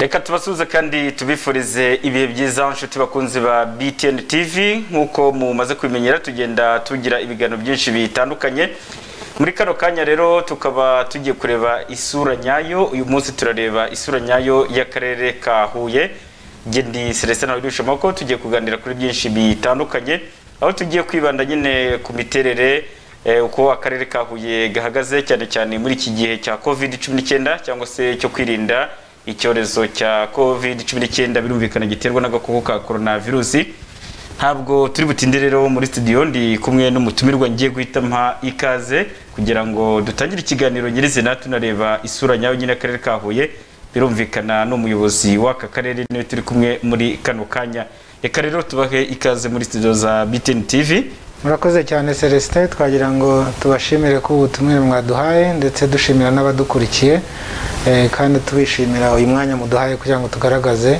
reka tubasuhuze kandi tubifurize ibihe byiza inshuti bakunzi ba btn tv nk'uko mumaze kubimenyera tugenda tugira ibiganiro byinshi bitandukanye muri kano kanya rero tukaba tugiye kureba isura nyayo uyu munsi turareba isura nyayo y'akarere ka huye njye ndi celestin abirisha amaboko tugiye kuganira kuri byinshi bitandukanye aho tugiye kwibanda nyine ku miterere eh, uko akarere ka huye gahagaze cyane cyane muri iki gihe cya covid 19 cyangwa se cyo kwirinda icyorezo cya covid 19 birumvikana giterwa n'agakoko ka coronavirus ntabwo turi butinde rero muri studio ndi kumwe n'umutumirwa ngiye guhita mpa ikaze kugira ngo dutangire ikiganiro nyirizina tunareba isura nyayo nyine akarere ka huye birumvikana n'umuyobozi w'aka karere niwe turi kumwe muri kano kanya reka rero tubahe ikaze muri studio za btn tv murakoze cyane celestin twagira ngo tubashimire ko ubutumire mwaduhaye ndetse dushimira n'abadukurikiye eh, kandi tubishimira uyu mwanya muduhaye kugira ngo tugaragaze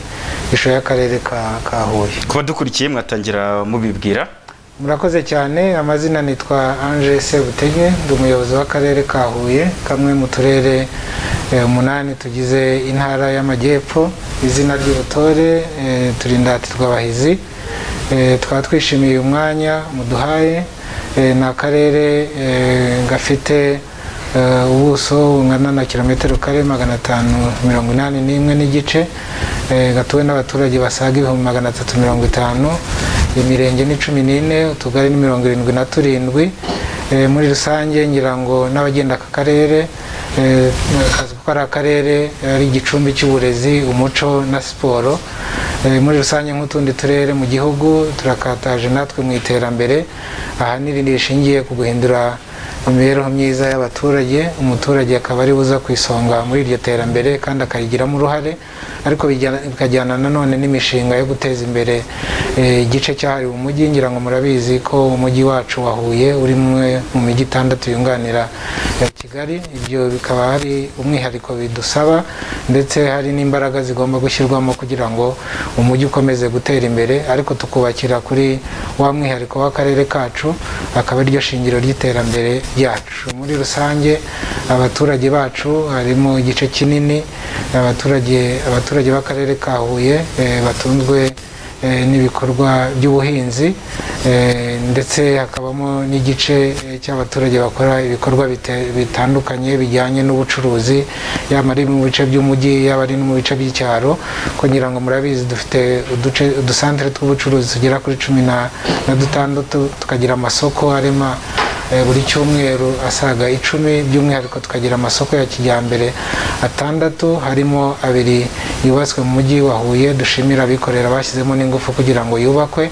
ishusho y'akarere ka- ka huye ku badukurikiye mwatangira mubibwira murakoze cyane amazina nitwa ange sebutege ndi umuyobozi w'akarere ka huye kamwe mu turere eh, umunani tugize intara y'amajyepfo izina ry'ubutore eh, turindati twabahizi Eh, tukaba twishimiye uyu mwanya muduhaye Eh, ni akarere eh, gafite eh, ubuso bungana na kilometero kare magana atanu mirongo inani n'imwe n'igice eh, gatuwe n'abaturage basaga ibihumbi magana atatu mirongo itanu imirenge ni cumi n'ine utugari ni mirongo irindwi na turindwi Eh, muri rusange ngira ngo n'abagenda aka karere eh, kazi ko ari akarere eh, ari igicumbi cy'uburezi umuco na siporo Eh, muri rusange nk'utundi turere mu gihugu turakataje natwe mu iterambere ahanini rishingiye ku guhindura imibereho myiza y'abaturage umuturage akaba ari buza ku isonga muri iryo terambere kandi akayigiramo uruhare ariko bijya- bikajyana nanone n'imishinga yo guteza imbere eh, igice cyahariwe umujyi ngira ngo murabizi ko umujyi wacu wa Huye uri umwe mu mijyi itandatu yunganira eh, Kigali ibyo bikaba hari umwihariko bidusaba ndetse hari n'imbaraga zigomba gushyirwamo kugira ngo umujyi ukomeze gutera imbere ariko tukubakira kuri wa mwihariko w'akarere kacu akaba ariryo shingiro ry'iterambere ryacu muri rusange abaturage bacu harimo igice kinini abaturage abaturage b'akarere ka Huye eh, batunzwe eh, n'ibikorwa by'ubuhinzi eh, ndetse hakabamo n'igice eh, cy'abaturage bakora ibikorwa bite- bitandukanye bijyanye n'ubucuruzi yaba ari mu bice by'umujyi yaba ari no mu bice by'icyaro kugira ngo murabizi dufite uduce udusantere tw'ubucuruzi tugera kuri cumi na na dutandatu tukagira amasoko arema Eh, buri cyumweru asaga icumi by'umwihariko tukagira amasoko ya kijyambere atandatu harimo abiri yubatswe mu mujyi wa Huye dushimira abikorera bashyizemo n'ingufu kugira ngo yubakwe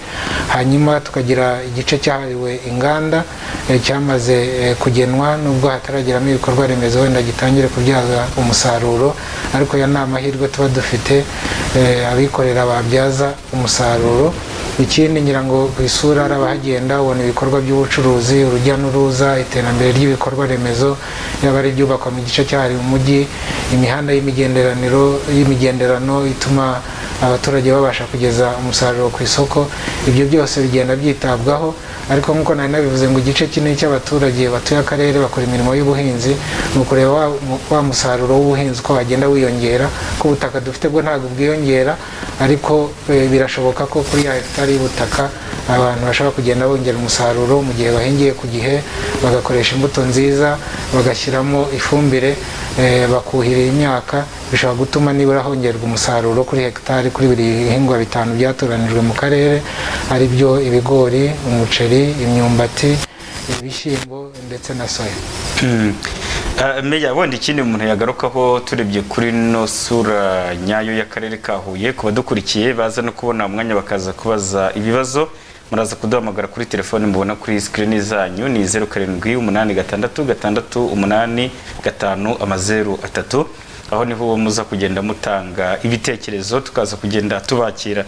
hanyuma tukagira igice cyahariwe inganda eh, cyamaze eh, kugenwa nubwo hatarageramo ibikorwa remezo wenda gitangire kubyaza umusaruro ariko ya ni amahirwe tuba dufite eh, abikorera babyaza umusaruro ikindi ngira ngo ku isura hari abahagenda ubona ibikorwa by'ubucuruzi urujya n'uruza iterambere ry'ibikorwa remezo yaba ari ibyubakwa mu gice cyahariwe umujyi imihanda y'imigenderaniro y'imigenderano ituma abaturage babasha kugeza umusaruro ku isoko ibyo byose bigenda byitabwaho ariko nk'uko nari nabivuze ngo igice kinini cy'abaturage batuye akarere bakora imirimo y'ubuhinzi ni ukureba wa, mu- wa musaruro w'ubuhinzi uko wagenda wiyongera ko ubutaka dufite bwo ntabwo bwiyongera ariko eh, birashoboka ko kuri ya hegitari y'ubutaka abantu bashobora kugenda bongera umusaruro mu gihe bahingiye ku gihe bagakoresha imbuto nziza bagashyiramo ifumbire eh, bakuhira imyaka bishobora gutuma nibura hongerwa umusaruro kuri hegitari kuri buri bihingwa bitanu byatoranijwe mu karere ari byo ibigori umuceri imyumbati ibishyimbo ndetse na soya Mm. Ah, meya wenda ikindi umuntu yagarukaho turebye kuri no sura nyayo y'akarere ka huye ku badukurikiye baza no kubona umwanya bakaza kubaza ibibazo muraza kuduhamagara kuri telefoni mubona kuri sikirini zanyu ni zeru karindwi umunani gatandatu gatandatu umunani gatanu amazeru atatu aho niho uwo muza kugenda mutanga ibitekerezo tukaza kugenda tubakira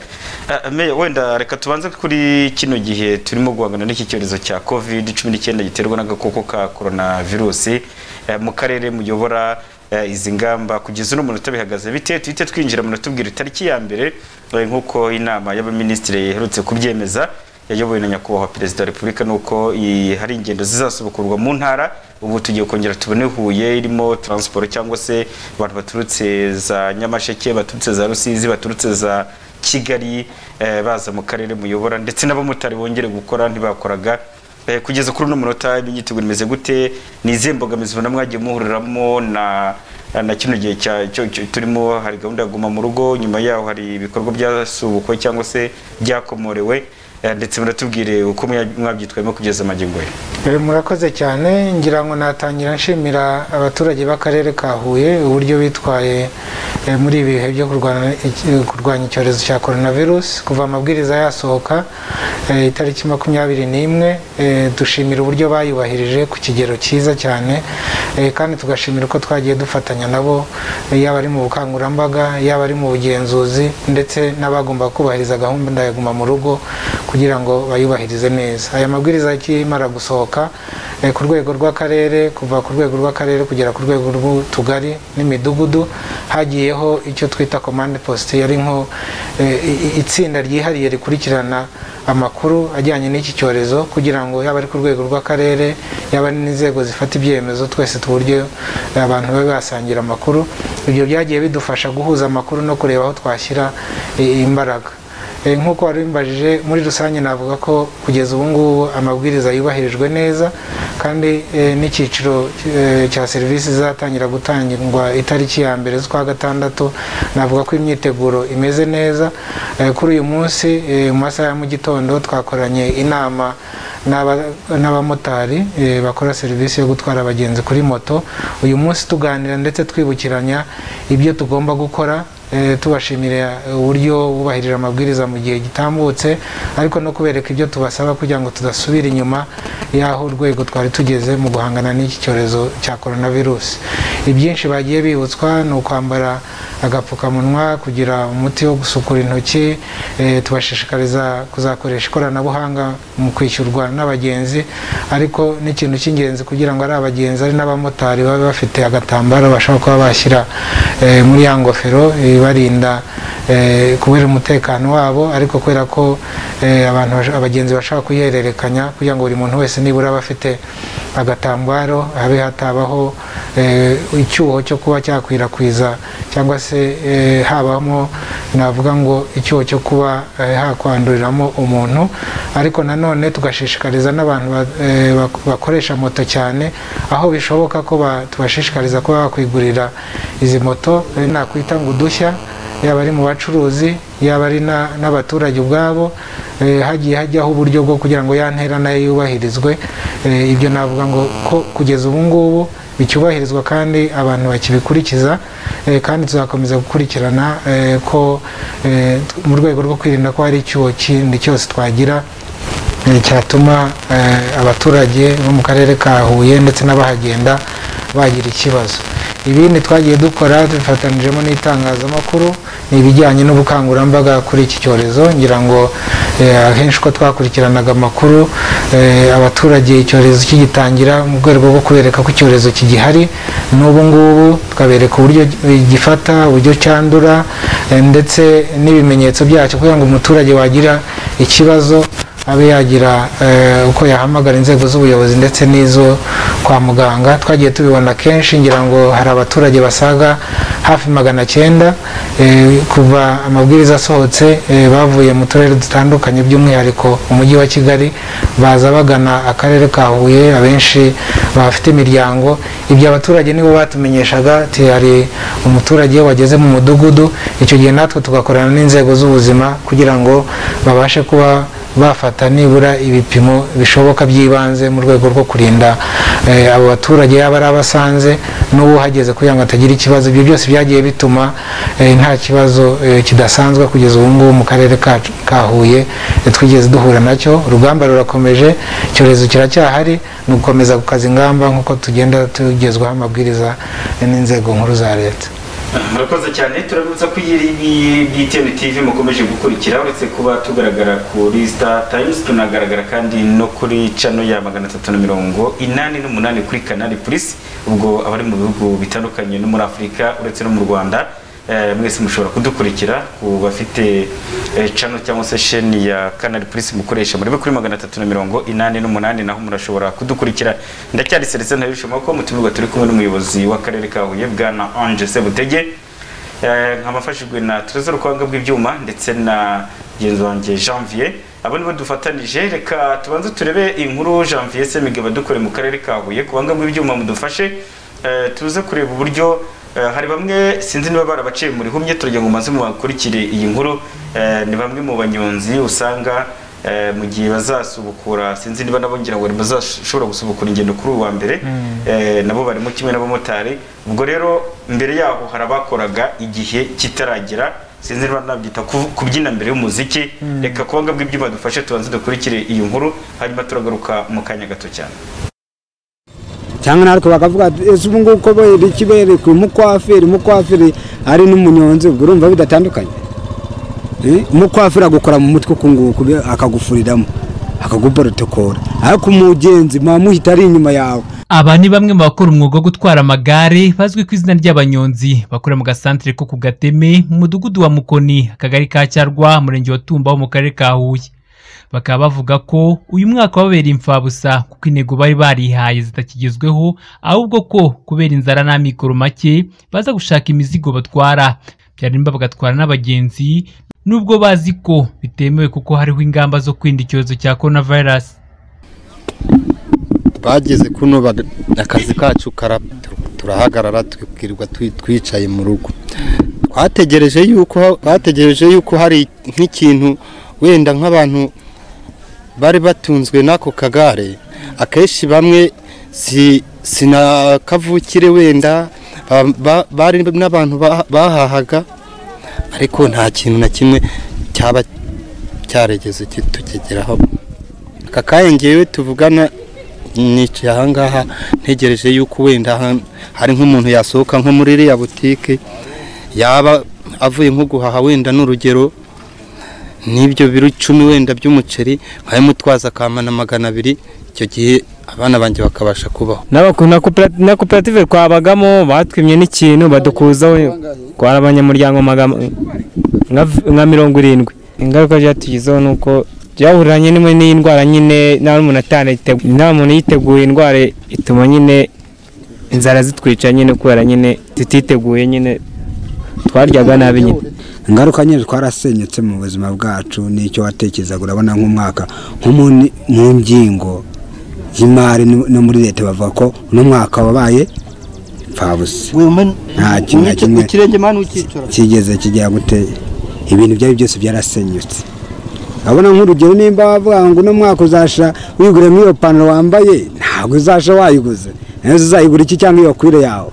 Ah, meya wenda reka tubanze kuri kino gihe turimo guhangana n'iki cyorezo cya covid 19 giterwa n'agakoko ka coronavirusi Eh, mu karere muyobora eh, izi ngamba kugeza uno munota bihagaze bite tuhite twinjira munota tubwira itariki ya mbere eh, nk'uko inama y'abaminisitiri iherutse kubyemeza yayobowe na nyakubahwa perezida wa repubulika nuko i- hari ingendo zizasubukurwa mu ntara ubu tugiye kongera tubone huye irimo transport cyangwa se abantu baturutse za nyamasheke baturutse za rusizi baturutse za kigali eh, baza mu karere muyobora ndetse n'abamotari bongere gukora ntibakoraga Eh, kugeza kuri uno munota imyiteguro imeze gute ni izihe mbogamizi ubona mwagiye muhuriramo na na kino gihe cya- cyo- cyo turimo hari gahunda ya guma mu rugo nyuma yaho hari ibikorwa byasubukwe cyangwa se byakomorewe Eh, ndetse muratubwire uko mwa- mwabyitwayemo kugeza magingo ye Eh, murakoze cyane ngira ngo natangira nshimira abaturage b'akarere ka huye uburyo bitwaye eh, muri ibi bihe byo kurwana- iki- kurwanya icyorezo cya coronavirus kuva amabwiriza yasohoka eh, itariki makumyabiri n'imwe eh, dushimira uburyo bayubahirije ku kigero cyiza cyane eh, kandi tugashimira uko twagiye dufatanya nabo eh, yaba ari mu bukangurambaga yaba ari mu bugenzuzi ndetse n'abagomba kubahiriza gahunda ya guma mu rugo kugira ngo bayubahirize neza aya mabwiriza akimara gusohoka eh, ku rwego rw'akarere kuva ku rwego rw'akarere kugera ku rwego rw'utugari n'imidugudu hagiyeho icyo twita komande posite yari nko eh, i- i- itsinda ryihariye rikurikirana amakuru ajyanye n'iki cyorezo kugira ngo yaba ari ku rwego rw'akarere yaba ari n'inzego zifata ibyemezo twese tu buryo abantu babe basangira amakuru ibyo byagiye bidufasha guhuza amakuru no kureba aho twashyira eh, imbaraga Eh, nk'uko wari umbajije muri rusange navuga ko kugeza ubu ngubu amabwiriza yubahirijwe neza kandi eh, n'icyiciro eh, cya serivisi zatangira gutangirwa itariki ya mbere z'ukwa gatandatu navuga ko imyiteguro imeze neza Eh, kuri uyu munsi eh, mu masaha ya mu gitondo twakoranye inama n'aba- n'abamotari eh, bakora serivisi yo gutwara abagenzi kuri moto uyu munsi tuganira ndetse twibukiranya ibyo tugomba gukora Eh, tubashimira uburyo bubahirije amabwiriza mu gihe gitambutse ariko no kubereka ibyo tubasaba kugira ngo tudasubira inyuma y'aho urwego twari tugeze mu guhangana n'iki cyorezo cya coronavirus ibyinshi bagiye bibutswa ni ukwambara agapfukamunwa kugira umuti wo gusukura intoki eh, tubashishikariza kuzakoresha ikoranabuhanga mu kwishyurwa n'abagenzi ariko n'ikintu cy'ingenzi kugira ngo ari abagenzi ari n'abamotari babe bafite agatambaro bashobora kuba bashyira eh, muri ya ngofero ibarinda eh, kubera umutekano wabo ariko kubera ko eh, abantu bash- abagenzi bashobora kuyihererekanya kugira ngo buri muntu wese nibura abe afite agatambaro habe hatabaho eh, icyuho cyo kuba cyakwirakwiza cyangwa se eh, habamo navuga ngo icyuho cyo kuba eh, hakwanduriramo umuntu ariko nanone tugashishikariza n'abantu ba- eh, bak- bakoresha moto cyane aho bishoboka ko ba- tubashishikariza kuba bakwigurira izi moto eh, nakwita ngo udushya yaba ari mu bacuruzi yaba ari na- n'abaturage ubwabo eh, hagiye hajyaho uburyo bwo kugira ngo ya ntera nayo yubahirizwe Eh, ibyo navuga ngo ko kugeza ubu ngubu bicyubahirizwa kandi abantu bakibikurikiza eh, kandi tuzakomeza gukurikirana eh, ko eh, t- mu rwego rwo kwirinda ko hari icyuho kindi cyose twagira Eh, cyatuma eh, abaturage bo mu karere ka Huye ndetse n'abahagenda bagira ikibazo ibindi twagiye dukora dufatanijemo n'itangazamakuru ni ibijyanye n'ubukangurambaga kuri iki cyorezo ngira ngo eh, ahenshi uko twakurikiranaga amakuru eh, abaturage icyorezo kigitangira mu rwego rwo kubereka ko icyorezo kigihari n'ubu ngubu tukabereka uburyo gifata uburyo cyandura eh, ndetse n'ibimenyetso byacyo kugira ngo umuturage wagira ikibazo abe yagira eh, uko yahamagara inzego z'ubuyobozi ndetse n'izo kwa muganga twagiye tubibona kenshi ngira ngo hari abaturage basaga hafi magana cyenda eh, kuva amabwiriza asohotse eh, bavuye mu turere dutandukanye by'umwihariko umujyi wa kigali baza bagana akarere ka huye abenshi bafite imiryango ibyo abaturage nibo batumenyeshaga ati hari umuturage wageze mu mudugudu icyo gihe natwe tugakorana n'inzego z'ubuzima kugira ngo babashe kuba bafata nibura ibipimo bishoboka by'ibanze mu rwego rwo kurinda eh, abo baturage yaba ari abasanze n'uwuhageze kugira ngo atagira ikibazo ibyo byose byagiye bituma eh, nta kibazo eh, kidasanzwe kugeza ubu ngubu mu karere kacu- ka Huye eh, twigeze duhura nacyo urugamba rurakomeje icyorezo kiracyahari ni ugukomeza gukaza ingamba nk'uko tugenda tugezwaho amabwiriza eh, n'inzego nkuru za leta murakoze cyane turabibutsa ko iyi btn tv mukomeje gukurikira uretse kuba tugaragara kuri star times tunagaragara kandi no kuri cano ya magana atatu na mirongo inani n'umunani kuri kanali plus ubwo abari mu bihugu bitandukanye no muri afurika uretse no mu rwanda eh, mwese mushobora kudukurikira ku bafite eh, cano cyangwa se sheni ya kanali plus mukoresha murebe kuri magana atatu na mirongo inani n'umunani naho murashobora kudukurikira ndacyari serese ntabishoma ko mutumirwa turi kumwe n'umuyobozi w'akarere ka huye bwana ange sebutege Eh, nkaba mfashijwe na Tereza Rukwanga bw'ibyuma ndetse na genzi wanjye Janvier abo nibo dufatanije reka tubanze turebe inkuru Janvier Semigaba dukore mu karere ka Huye kubanga bw'ibyuma mudufashe eh, tuze kureba uburyo eh, hari bamwe sinzi niba barabaciye muri humye turagira ngo maze mubakurikire iyi nkuru eh, ni bamwe mu banyonzi usanga eh, mu gihe bazasubukura sinzi niba nabo ngira ngo bazashobora gusubukura ingendo kuri uwa mbere eh, nabo barimo kimwe n'abamotari ubwo rero mbere yaho hari abakoraga igihe kitaragera sinzi niba nabyita ku- kubyina mbere y'umuziki reka kubanga bw'ibyuma dufashe tubanze dukurikire iyi nkuru hanyuma turagaruka mu kanya gato cyane cyangwa natwe bakavuga ati ese ubu ngubu ko be- ikibereka umukwafiri umukwafiri ari n'umunyonzi ubwo urumva bidatandukanye Eh, umukwafiri agukora mu mutwe uku nguku be- akagufuriramo akaguborotokora ariko umugenzi muba muhita ari inyuma yawe aba ni bamwe mu bakora umwuga wo gutwara amagare bazwi ku izina ry'abanyonzi bakorera mu gasantere ko ku gateme mu mudugudu wa mukoni akagari ka cyarwa umurenge wa tumba wo mu karere ka huye bakaba bavuga ko uyu mwaka wababereye imfabusa kuko intego bari barihaye zitakigezweho ahubwo ko kubera inzara n'amikoro make baza gushaka imizigo batwara byarimba bagatwara n'abagenzi nubwo bazi ko bitemewe kuko hariho ingamba zo kwirinda icyorezo cya coronavirus bageze kuno baga- akazi kacu kara turahagarara twibwirwa twi- twicaye mu rugo twategereje yuko bategereje yuko hari nk'ikintu wenda nk'abantu bari batunzwe n'ako kagare akenshi bamwe si sina kavukire wenda ba- ba- bari n'abantu ba- bahahaga ariko nta kintu na kimwe cyaba cyaregeze tukigeraho aka kanya ngewe tuvugana nicaye ahangaha ntegereje yuko wenda ha- hari nk'umuntu yasohoka nko muri iriya butike yaba avuye nko guhaha wenda n'urugero n'ibyo biro icumi wenda by'umuceri nkabimutwaza akamana magana abiri icyo gihe abana banjye bakabasha kubaho N'abaku- na kopera- na koperative twabagamo batwimye n'ikintu badukuzaho twari abanyamuryango magana nka nka mirongo irindwi ingaruka byatugizeho ni uko byahuriranye n'imwe n'indwara nyine nta n'umuntu atanayiteguye nta muntu yiteguye indwara ituma nyine inzara zitwica nyine kubera nyine tutiteguye nyine twaryaga nabi nyine ingaruka nyine twarasenyutse mu buzima bwacu n'icyo watekerezaga urabona nk'umwaka nko mu ni- mu ngingo y'imari no no muri leta bavuga ko uno mwaka wabaye mpfabusa Nta kintu na kimwe. ikirenge mani ukicara kigeze kijya gute ibintu byari byose byarasenyutse urabona nk'urugero nimba bavuga ngo uno mwaka uzasha wiguramo iyo pantaro wambaye ntabwo uzasha wayiguze nawe uzayigura iki cyangwa iyo kwire yawe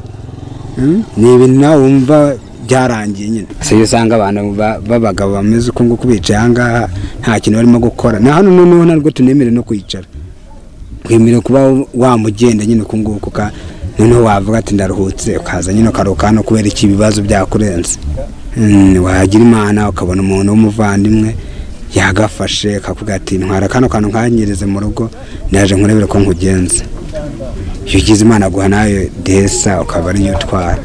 Mm? ni ibintu nawe wumva byarangiye nyine si iyo usanga abantu ba- b'abagabo bameze uko nguko bicaye ahangaha nta kintu barimo gukora na hano noneho ntabwo tunemere no kwicara twemerewe kuba wamugenda nyine uku nguku ka noneho wavuga ati ndaruhutse ukaza nyine ukaruhuka hano kubera iki ibibazo byakurenze Mm, wagira imana ukabona umuntu w'umuvandimwe yagafashe akavuga ati ntwara kano kantu nkanyereze mu rugo ndaje nkurebere ko nkugenza iyo ugize imana aguha nawe desa ukaba ariyo utwara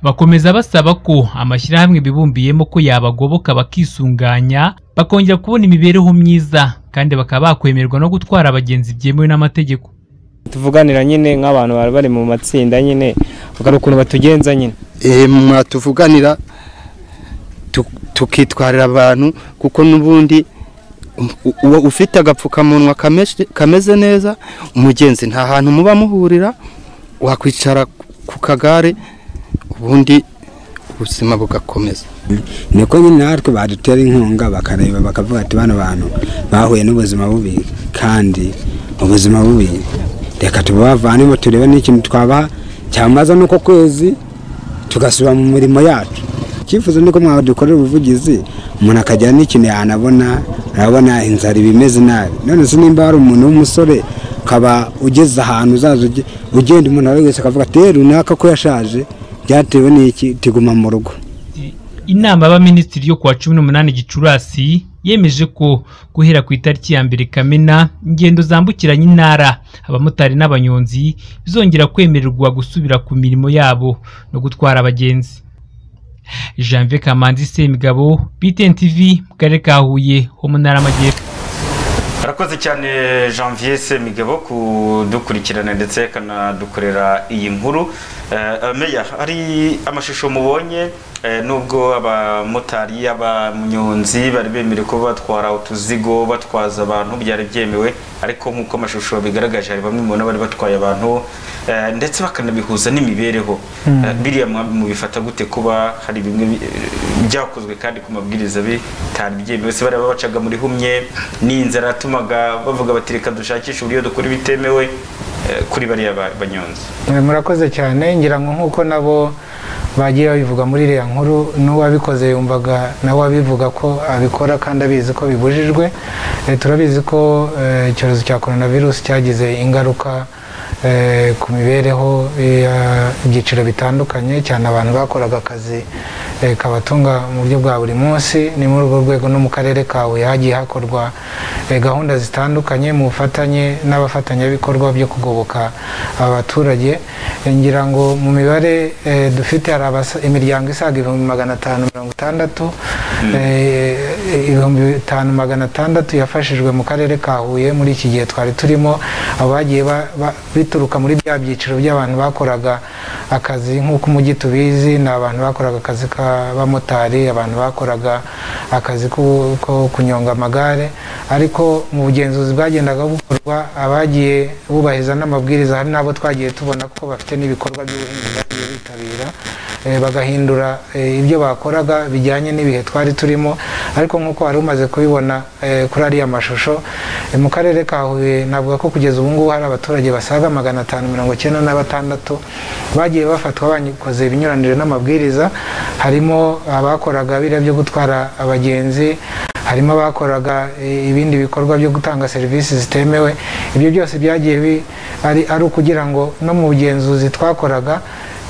bakomeza basaba ko amashyirahamwe bibumbiyemo ko yabagoboka bakisunganya bakongera kubona imibereho myiza kandi bakaba bakwemerwa no gutwara abagenzi byemewe n'amategeko tuvuganira nyine nk'abantu bari bari mu matsinda nyine bakora ukuntu batugenza nyine eee mwatuvuganira tu- tukitwarira abantu kuko n'ubundi u- uwo ufite agapfukamunwa kameshe- kameze neza umugenzi nta hantu muba muhurira wakwicara ku kagare ubundi ubuzima bugakomeza niko nyine natwe badutera inkunga bakareba bakavuga ati bano bantu bahuye n'ubuzima bubi kandi ubuzima bubi reka tubavanemo turebe n'ikintu twabaha cyamaza n'uko kwezi tugasubira mu mirimo yacu icyifuzo ni ko mwadukorera ubuvugizi umuntu akagira n'ikintu yanabona arabona inzara iba imeze nabi none se nimba hari umuntu w'umusore ukaba ugeze ahantu uzaza uge- ugenda umuntu ari wese akavuga ati "Eh, runaka ko yashaje byatewe n'iki tiguma mu rugo inama y'abaminisitiri yo kuwa cumi n'umunani gicurasi yemeje ko guhera ku itariki ya mbere kamena ingendo zambukiranya intara abamotari n'abanyonzi bizongera kwemererwa gusubira ku mirimo yabo no gutwara abagenzi janvier kamanzi semigabo btn tv mu karere ka huye ho mu ntara y'amajyepfo arakoze cyane janvier semigabo kudukurikirana ndetse akanadukorera iyi nkuru Eh, meya hari amashusho mubonye eh, nubwo abamotari abanyonzi bari bemerewe ko batwara utuzigo batwaza abantu byari byemewe ariko nk'uko amashusho bigaragaje hari bamwe mubona bari batwaye abantu eh, ndetse bakanabihuza n'imibereho Eh, biriya mwa- mubifata gute kuba hari bimwe bi- eh, byakozwe kandi ku mabwiriza bitari byemewe se bariya babacaga muri humye n'inzara yatumaga bavuga bati reka dushakishe uburyo dukora ibitemewe eh, kuri bariya ba- banyonzi Eh, murakoze cyane ngira ngo nk'uko nabo bagiye babivuga muri iriya nkuru n'uwabikoze yumvaga nawe abivuga ko abikora kandi abizi ko bibujijwe Eh, turabizi ko eh, icyorezo cya korona virusi cyagize ingaruka eh, ku mibereho y'ibyiciro bitandukanye cyane abantu bakoraga akazi eh, kabatunga mu buryo bwa buri munsi ni muri urwo rwego no mu karere ka Huye hagiye hakorwa eh, gahunda zitandukanye mu bufatanye n'abafatanyabikorwa byo kugoboka abaturage Eh, ngira ngo mu mibare eh, dufite hari abasa- imiryango isaga ibihumbi magana atanu mirongo itandatu eh, ibihumbi bitanu magana atandatu yafashijwe mu karere ka Huye muri iki gihe twari turimo abagiye ba- ba- bituruka muri bya byiciro by'abantu bakoraga akazi nk'uko umujyi tubizi ni abantu bakoraga akazi k'abamotari abantu bakoraga akazi ko ko kunyonga amagare ariko mu bugenzuzi bwagendaga bukorwa abagiye bubahiriza n'amabwiriza hari n'abo twagiye tubona ko bafite n'ibikorwa by'ubuhinzi bagiye bitabira eh, bagahindura eh, ibyo bakoraga bijyanye n'ibihe twari turimo ariko nk'uko wari umaze kubibona eh, kuri ariya mashusho eh, mu karere ka huye navuga ko kugeza ubu ngubu hari abaturage basaga magana atanu mirongo icyenda na batandatu bagiye bafatwa bakoze ibinyuranije n'amabwiriza harimo abakoraga biriya byo gutwara abagenzi harimo abakoraga eh, ibindi bikorwa byo gutanga serivisi zitemewe ibyo byose byagiye bi- ari ari ukugira ngo no mu bugenzuzi twakoraga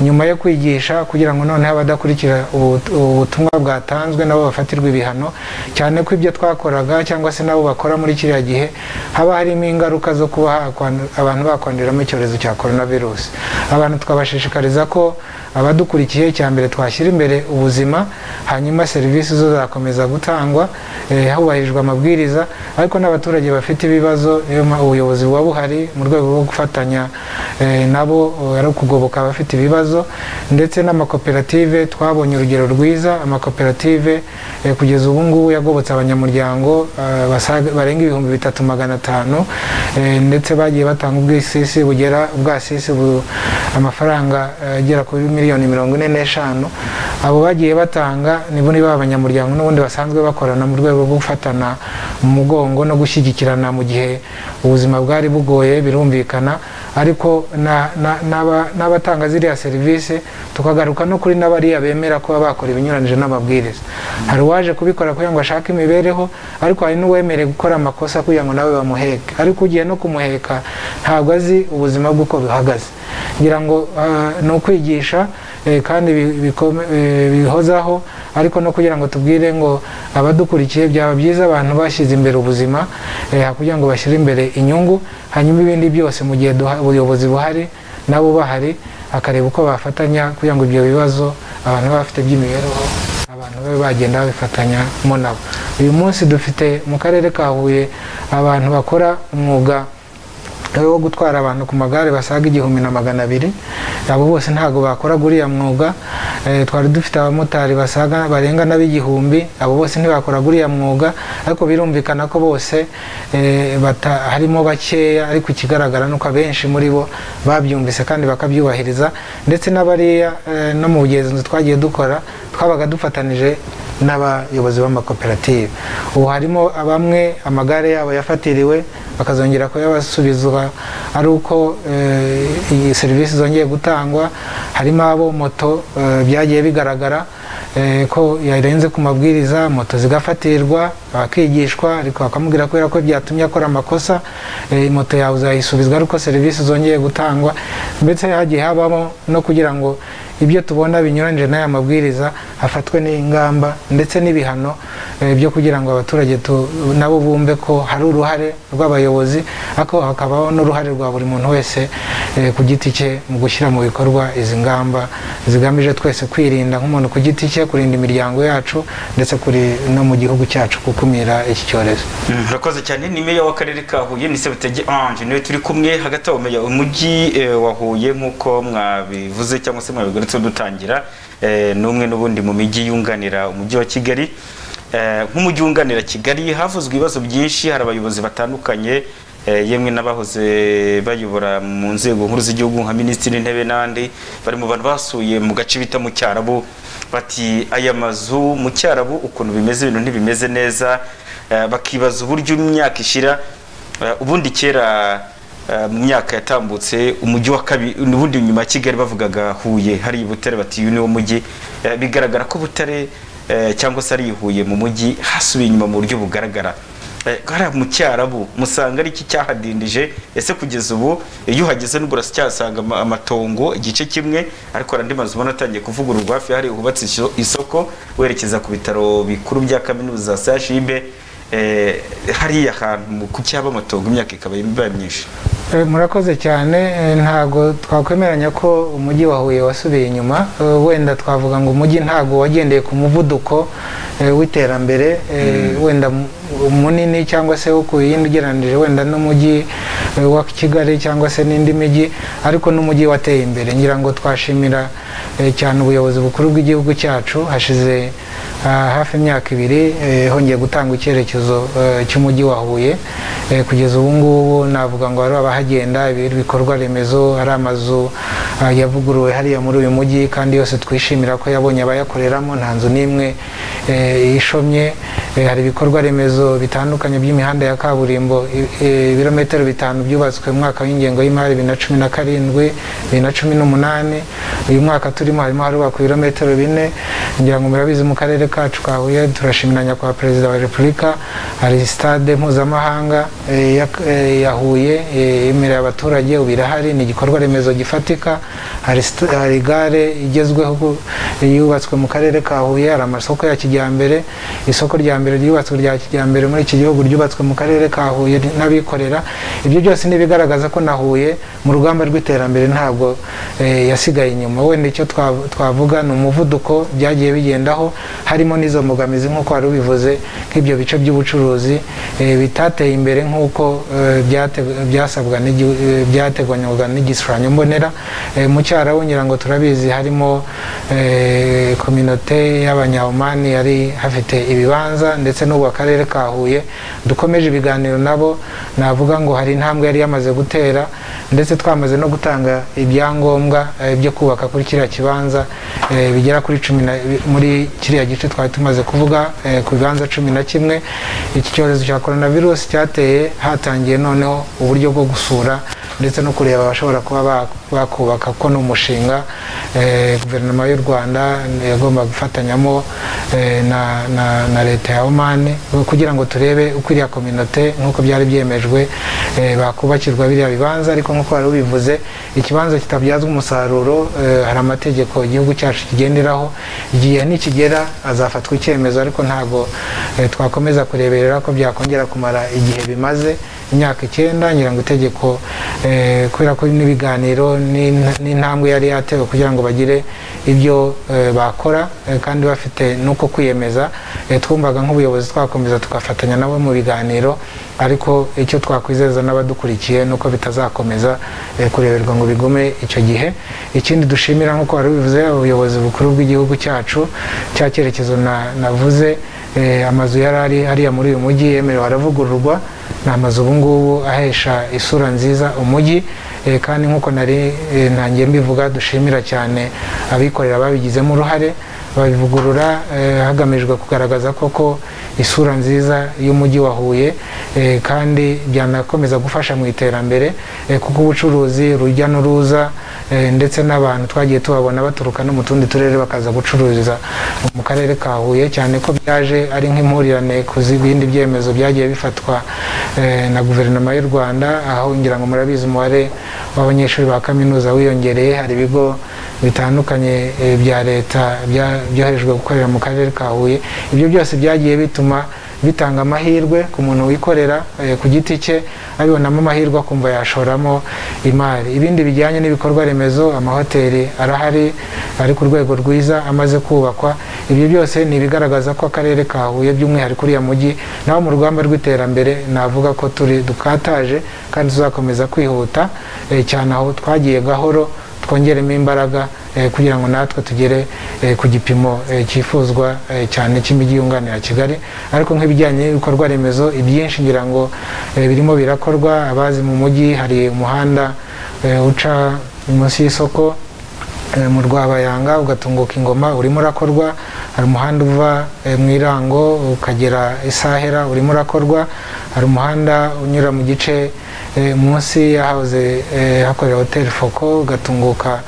nyuma yo kwigisha kugira ngo noneho abadakurikira ubu- ubu butumwa bwatanzwe nabo bafatirwe ibihano cyane ko ibyo twakoraga cyangwa se nabo bakora muri kiriya gihe haba harimo ingaruka zo kuba hakwandu- abantu bakwanduriramo icyorezo cya coronavirus abantu twabashishikariza ko abadukurikiye cya mbere twashyira imbere ubuzima hanyuma serivisi zo zakomeza gutangwa eh, hubahirijwe amabwiriza ariko n'abaturage bafite ibibazo niyo mpa- ubuyobozi buba buhari mu rwego rwo gufatanya eh, nabo eh, ari ukugoboka abafite ibibazo ndetse n'amakoperative twabonye urugero rwiza amakoperative eh, kugeza ubu ngubu yagobotse abanyamuryango eh, basaga- barenga ibihumbi bitatu magana atanu eh, ndetse bagiye batanga ubwisisi bugera ubwasisi bu- amafaranga eh, agera kuri miliyoni mirongo ine n'eshanu abo bagiye batanga nibo niba abanyamuryango n'ubundi basanzwe bakorana mu rwego rwo gufatana mu mugongo no gushyigikirana mu gihe ubuzima bwari bugoye birumvikana ariko na- na- n'aba- n'abatanga ziriya serivisi tukagaruka no kuri n'abariya bemera kuba bakora ibinyuranyije n'amabwiriza hari uwaje kubikora kugira ngo ashake imibereho ariko hari n'uwemerewe gukora amakosa kugira ngo nawe bamuheke ariko ugiye no kumuheka ntabwo azi ubuzima bwe uko buhagaze ngira ngo ah, ni ukwigisha eh, kandi bi- bikome- eh, bihozaho ariko no kugira ngo tubwire ngo abadukurikiye byaba byiza abantu bashyize imbere ubuzima eh, kugira ngo bashyire imbere inyungu hanyuma ibindi byose mu gihe duha- ubuyobozi buhari nabo bahari akareba uko bafatanya kugira ngo ibyo bibazo abantu baba bafite iby'imibereho abantu babe bagenda babifatanyamo nabo uyu munsi dufite mu karere ka huye abantu bakora umwuga wo gutwara abantu ku magare basaga igihumbi na magana abiri abo bose ntabwo bakora uriya mwuga Eh, twari dufite abamotari basaga barenga n'ab'igihumbi abo bose ntibakora uriya mwuga ariko birumvikana ko bose eh, bata- harimo bakeya ariko ikigaragara ni uko abenshi muri bo babyumvise kandi bakabyubahiriza ndetse n'abariya eh, no mu bugenzuzi twagiye dukora twabaga dufatanije n'abayobozi b'amakoperative ubu harimo bamwe amagare yabo yafatiriwe bakazongera kuyabasubizwa ari uko eh, iyi serivisi zongeye gutangwa harimo abo moto eh, byagiye bigaragara eh, ko yarenze ku mabwiriza moto zigafatirwa bakigishwa ariko bakamubwira kubera ko byatumye akora amakosa eh, moto yawe uzayisubizwa ariko serivisi zongeye gutangwa ndetse hagiye habamo no kugira ngo ibyo tubona binyuranyije n'aya mabwiriza hafatwe n'ingamba ndetse n'ibihano eh, byo kugira ngo abaturage tu- nabo bumve ko hari uruhare rw'abayobozi ariko hakabaho n'uruhare rwa buri muntu wese eh, ku giti cye mu gushyira mu bikorwa izi ngamba zigamije twese kwirinda nk'umuntu ku giti cye kurinda imiryango yacu ndetse kuri no mu gihugu cyacu gukumira iki cyorezo murakoze cyane ni meya w'akarere ka huye ni sebutege ange niwe turi kumwe hagati aho meya umujyi eh, wa huye nk'uko mwabivuze cyangwa se mwabigarutseho dutangira eh, ni umwe n'ubundi mu mijyi yunganira umujyi wa kigali Eh, nk'umujyi wunganira kigali havuzwe ibibazo byinshi hari abayobozi batandukanye eh, yemwe n'abahoze bayobora mu nzego nkuru z'igihugu nka minisitiri w'intebe n'andi bari mu bantu basuye mu gace bita mu cyarabu bati aya mazu mu cyarabu ukuntu bimeze ibintu ntibimeze neza eh, bakibaza uburyo imyaka ishira Eh, ubundi kera eh, mu myaka yatambutse umujyi wa kabiri ubundi nyuma ya kigali bavugaga huye hari butare bati uyu niwo mujyi Eh, bigaragara ko butare eh, cyangwa se ari i huye mu mujyi hasubiye inyuma mu buryo bugaragara Eh, hariya mu cyarabu musanga ari iki cyahadindije ese kugeza ubu iyo uhageze nubwo uracyasanga ama- amatongo igice kimwe ariko hari andi mazu ubona atangiye kuvugururwa hafi hari hubatse iso- isoko werekeza ku bitaro bikuru bya kaminuza za CHUB eh, hariya hantu mu- ku cyaba amatongo imyaka ikaba ibaye myinshi Eh, murakoze cyane eh, ntago twakwemeranya ko umujyi wa Huye wasubiye inyuma Eh, wenda twavuga ngo umujyi ntago wagendeye ku muvuduko eh, w'iterambere eh, wenda mu- munini cyangwa se wo ku yindi ugereranije wenda n'umujyi eh, wa Kigali cyangwa se n'indi mijyi ariko n'umujyi wateye imbere ngira ngo twashimira eh, cyane ubuyobozi bukuru bw'igihugu cyacu hashize ah, hafi imyaka ibiri eh, hongeye gutanga icyerekezo eh, cy'umujyi wa Huye Eh, kugeza ubu ngubu navuga ngo hari abahagenda ibi- ibikorwa remezo hari amazu ah, yavuguruwe hariya muri uyu mujyi kandi yose twishimira ko yabonye abayakoreramo nta nzu n'imwe eh, ishomye Eh, hari ibikorwa remezo bitandukanye by'imihanda ya kaburimbo i- eh, ibirometero bitanu byubatswe mu mwaka w'ingengo y'imari bibiri na cumi na karindwi bibiri na cumi n'umunani uyu mwaka turimo harimo harubakwa ibirometero bine ngira ngo murabizi mu karere kacu ka Huye turashimira nyakubahwa perezida wa repubulika hari sitade mpuzamahanga eh, ya- eh, ya Huye eh, yemerera abaturage ubu irahari ni igikorwa remezo gifatika hari st- hari gare igezweho eh, yubatswe mu karere ka Huye hari amasoko ya kijyambere isoko rya mbere ryubatswe rya kijyambere muri iki gihugu ryubatswe mu karere ka Huye n'abikorera ibyo byose ni ibigaragaza ko na Huye mu rugamba rw'iterambere ntabwo eh, yasigaye inyuma wenda icyo twa- twavuga ni umuvuduko byagiye bigendaho harimo n'izo mbogamizi nk'uko wari ubivuze nk'ibyo bice by'ubucuruzi eh, bitateye imbere nk'uko eh, byate- byasabwa n'igi- eh, byateganywaga n'igishushanyo mbonera Eh, mu cyarabu ngira ngo turabizi harimo eh, kominote y'abanyahumani yari hafite ibibanza ndetse n'ubu akarere ka Huye dukomeje ibiganiro nabo navuga ngo hari intambwe yari yamaze gutera ndetse twamaze no gutanga ibyangombwa eh, byo kubaka kuri kiriya kibanza eh, bigera kuri cumi na- bi- muri kiriya gice twari tumaze kuvuga eh, ku bibanza cumi na kimwe iki cyorezo cya coronavirus cyateye hatangiye noneho uburyo bwo gusura ndetse no kureba abashobora kuba ba- bakubaka ko ni umushinga eh, guverinoma y'u rwanda yagomba gufatanyamo eh, na- na na leta ya omani kugira ngo turebe uko iriya kominote nk'uko byari byemejwe eh, bakubakirwa biriya bibanza ariko nk'uko wari ubivuze ikibanza kitabyazwa umusaruro eh, hari amategeko igihugu cyacu kigenderaho igihe nikigera azafatwa icyemezo ariko ntabwo eh, twakomeza kureberera ko byakongera kumara igihe bimaze imyaka icyenda ngira ngo itegeko eh, kubera ko n'ibiganiro n'in- n'intambwe yari yatewe kugira ngo bagire ibyo eh, bakora eh, kandi bafite n'uko kwiyemeza eh, twumvaga nk'ubuyobozi twakomeza tugafatanya nabo mu biganiro ariko icyo twakwizeza n'abadukurikiye ni uko bitazakomeza eh, kureberwa ngo bigume icyo gihe ikindi dushimira nk'uko wari bivuze ubuyobozi bukuru bw'igihugu cyacu cya cyerekezo na- navuze eh, amazu yari ari hariya muri uyu mujyi yemerewe aravugururwa ni amazu ubu ngubu ahesha isura nziza umujyi eh, kandi nk'uko nari eh, ntangiye mbivuga dushimira cyane abikorera babigizemo uruhare babivugurura eh, hagamijwe kugaragaza koko isura nziza y'umujyi wa Huye eh, kandi byanakomeza gufasha mu iterambere eh, kuko ubucuruzi urujya n'uruza eh, ndetse n'abantu twagiye tubabona baturuka no mu tundi turere bakaza gucururiza mu karere ka Huye cyane ko byaje ari nk'impurirane ku z'ibindi byemezo byagiye bifatwa eh, na guverinoma y'u Rwanda aho ngira ngo murabizi umubare w'abanyeshuri ba kaminuza wiyongereye hari ibigo bitandukanye eh, bya leta bya- byoherejwe gukorera mu karere ka Huye ibyo byose byagiye bituma bitanga amahirwe ku muntu wikorera eh, ku giti cye abibonamo amahirwe akumva yashoramo imari ibindi bijyanye n'ibikorwa remezo amahoteli arahari ari ku rwego rwiza amaze kubakwa ibyo byose ni ibigaragaza ko akarere ka Huye by'umwihariko uriya mujyi nawo mu rugamba rw'iterambere navuga ko turi dukataje kandi tuzakomeza kwihuta eh, cyane aho twagiye gahoro twongeremo imbaraga eh, kugira ngo natwe tugere eh, ku gipimo eh, cyifuzwa eh, cyane cy'imijyi yunganira Kigali ariko nk'ibijyanye n'ibikorwa remezo ibyinshi ngira ngo eh, birimo birakorwa abazi mu mujyi hari umuhanda eh, uca munsi y'isoko eh, mu Rwabayanga ugatunguka ingoma urimo urakorwa hari umuhanda uva eh, mu Irango ukagera Isahera urimo urakorwa hari umuhanda unyura mu gice eh, munsi yahoze eh, hakorera hoteli Foko ugatunguka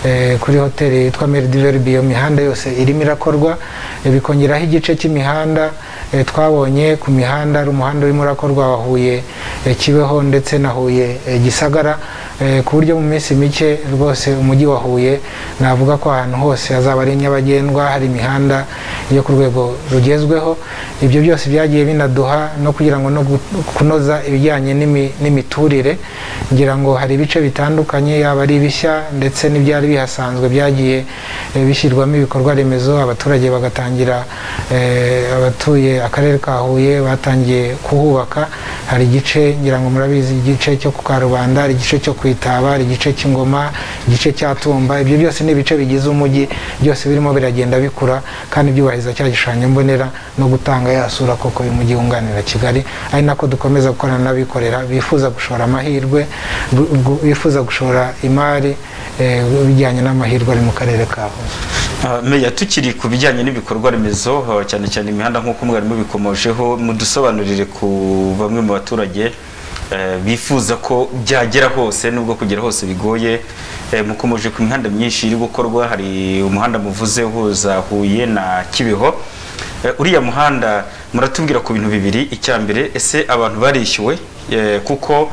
eh, kuri hoteli yitwa Meridi Verbi iyo mihanda yose irimo irakorwa eh, bikongeraho igice cy'imihanda eh, twabonye ku mihanda hari umuhanda urimo urakorwa wa Huye eh, Kibeho ndetse na Huye eh, Gisagara eh, ku buryo mu minsi mike rwose umujyi wa Huye navuga ko ahantu hose hazaba ari nyabagendwa hari imihanda yo ku rwego rugezweho ibyo byose byagiye binaduha no kugira ngo no gu- kunoza ibijyanye n'imi- n'imiturire ngira ngo hari ibice bitandukanye yaba ari bishya ndetse n'ibyari bihasanzwe byagiye eh, bishyirwamo ibikorwa remezo abaturage bagatangira eh, abatuye akarere ka Huye batangiye kuhubaka hari igice ngira ngo murabizi igice cyo ku Karubanda hari igice cyo kwitaba hari igice cy'ingoma igice cya Tumba ibyo byose ni ibice bigize umujyi byose birimo biragenda bikura kandi byubahiriza cya gishushanyo mbonera no gutanga ya sura koko y'umujyi wunganira Kigali ari nako dukomeza gukorana n'abikorera bifuza gushora amahirwe gu- gu- bifuza gushora imari eh, bijyanye n'amahirwe ari mu karere ka Huye Ah, Meya tukiri ku bijyanye n'ibikorwa remezo ah, cyane cyane imihanda nk'uko mwarimu bikomojeho mudusobanurire ku bamwe mu baturage eh, bifuza ko byagera hose nubwo kugera hose bigoye Eh, mukomoje ku mihanda myinshi iri gukorwa hari umuhanda muvuze uhuza Huye na Kibeho Eh, uriya muhanda muratubwira ku bintu bibiri icya mbere ese abantu barishyuwe Eh, kuko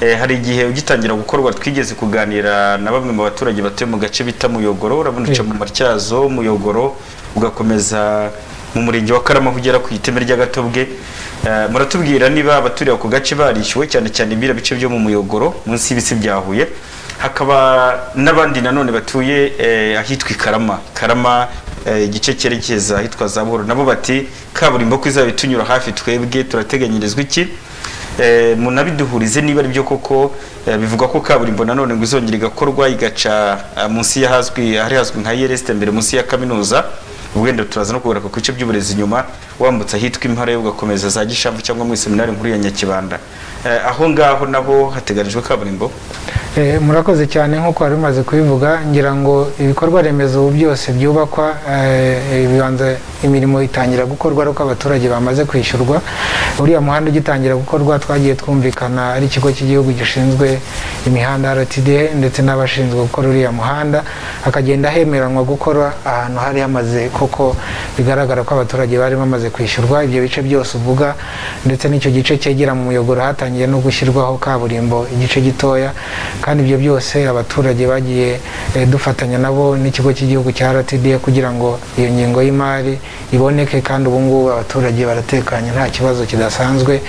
Eh, hari igihe ugitangira gukorwa twigeze kuganira na bamwe mu baturage batuye mu gace bita Muyogoro urabona uca mu Matyazo Muyogoro ugakomeza mu murenge wa Karama aho ugera ku iteme ry'agatobwe Eh, muratubwira niba abaturiye ako gace barishyuwe cyane cyane ibira bice byo mu Muyogoro munsi y'ibisi bya Huye hakaba n'abandi nanone batuye eh, ahitwa Karama Karama eh, igice cyerekeza ahitwa za Buhoro nabo bati kaburimbo ko izaba itunyura hafi twebwe turateganyirizwa iki Eh, munabiduhurize niba ari byo koko eh, bivugwa ko kaburimbo nanone ngo izongera igakorwa igaca ah, munsi y'ahazwi ahari hazwi nka yereste mbere munsi ya kaminuza wenda turaza no kugaruka ku bice by'uburezi nyuma wambutse ahitwa impara yo ugakomeza za gishamvu cyangwa muri seminari nkuru ya nyakibanda Eh, aho ngaho nabo hateganijwe kaburimbo Eh, murakoze cyane nk'uko wari umaze kubivuga ngira ngo ibikorwa remezo ubu byose byubakwa eh, ibibanza imirimo itangira gukorwa ariko abaturage bamaze kwishyurwa uriya muhanda ugitangira gukorwa twagiye twumvikana ari ikigo cy'igihugu gishinzwe imihanda RTDA ndetse n'abashinzwe gukora uriya muhanda hakagenda hemeranwa gukora ahantu hari hamaze koko bigaragara ko abaturage bari bamaze kwishyurwa ibyo bice byose uvuga ndetse n'icyo gice cyegera mu muyoboro hatangiye no gushyirwaho kaburimbo igice gitoya kandi ibyo byose abaturage bagiye eh, dufatanya nabo n'ikigo cy'igihugu cya RTD kugira ngo iyo ngingo y'imari iboneke kandi ubu ngubu abaturage baratekanye nta kibazo kidasanzwe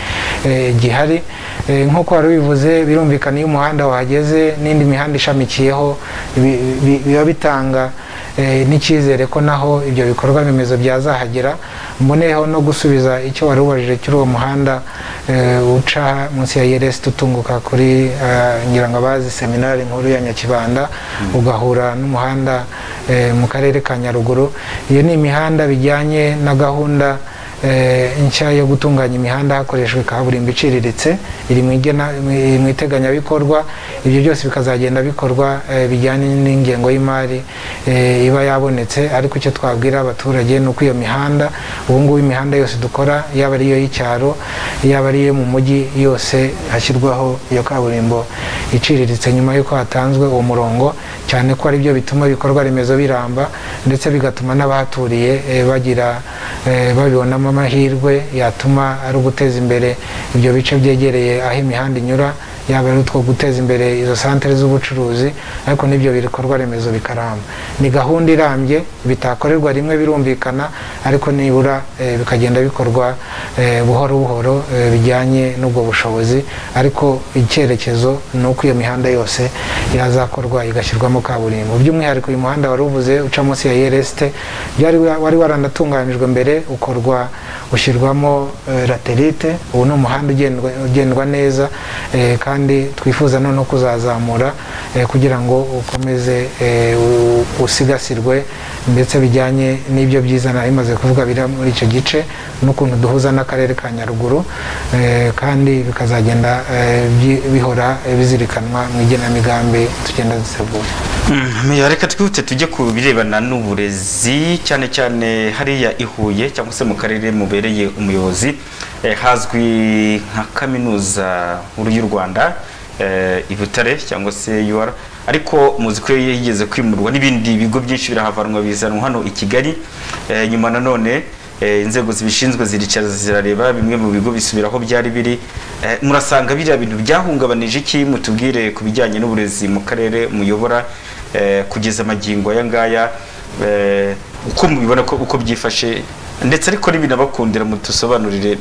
eh, gihari Eh, nk'uko wari ubivuze birumvikana iyo umuhanda wahageze n'indi mihanda ishamikiyeho bi- bi- biba bitanga eh, n'icyizere ko naho ibyo bikorwa remezo byazahagera mboneyeho no gusubiza icyo wari ubajije cy'uri uwo muhanda eh, uca munsi ya yeresi tutunguka kuri eh, ngira ngo abazi seminari nkuru ya nyakibanda ugahura n'umuhanda eh, mu karere ka nyaruguru iyo ni imihanda bijyanye na gahunda eh, nshya yo gutunganya imihanda hakoreshejwe kaburimbo iciriritse iri mu igena- mu- mu iteganyabikorwa ibyo byose bikazagenda bikorwa eh, bijyanye n'ingengo y'imari eh, iba yabonetse ariko icyo twabwira abaturage ni uko iyo mihanda ubu ngubu imihanda yose dukora yaba ari iyo y'icyaro yaba ari iyo mu mujyi yose hashyirwaho iyo kaburimbo iciriritse nyuma y'uko hatanzwe uwo murongo cyane ko ari byo bituma ibikorwa remezo biramba ndetse bigatuma n'abahaturiye eh, bagira eh, babibonamo amahirwe yatuma ari uguteza imbere ibyo bice byegereye aho imihanda inyura yaba ari utwo guteza imbere izo santere z'ubucuruzi ariko n'ibyo bikorwa remezo bikaramba ni gahunda irambye bitakorerwa rimwe birumvikana ariko nibura eh, bikagenda bikorwa eh, buhoro buhoro eh, bijyanye n'ubwo bushobozi ariko icyerekezo ni uko iyo mihanda yose yazakorwa igashyirwamo kaburimbo by'umwihariko uyu muhanda wari uvuze uca munsi ya yeresite byari wa- wari waranatunganijwe mbere ukorwa ushyirwamo eh, laterite ubu ni umuhanda ugendwa- ugendwa neza eh, kandi twifuza noneho kuzazamura eh, kugira ngo ukomeze eh, u- usigasirwe ndetse bijyanye n'ibyo byiza nari maze kuvuga biri muri icyo gice n'ukuntu duhuza n'akarere ka nyaruguru eh, kandi bikazagenda eh, byi- bihora eh, bizirikanwa mu igenamigambi tugenda dutegura Mm, reka twihute tujye ku birebana n'uburezi cyane cyane hariya i Huye cyangwa se mu karere mubereye umuyobozi eh, hazwi nka kaminuza nkuru y'u Rwanda eh, i Butare cyangwa se UR ariko muzi ko yigeze kwimurwa n'ibindi bigo byinshi birahavanwa bizanwa hano i Kigali eh, nyuma nanone eh, inzego zibishinzwe ziricara zirareba bimwe mu bigo bisubira aho byari biri Eh, murasanga biriya bintu byahungabanije iki mutubwire ku bijyanye n'uburezi mu karere muyobora eh, kugeza amagingo aya ngaya eh, uko mubibona ko uko byifashe ndetse ariko n'ibinabakundira mudusobanurire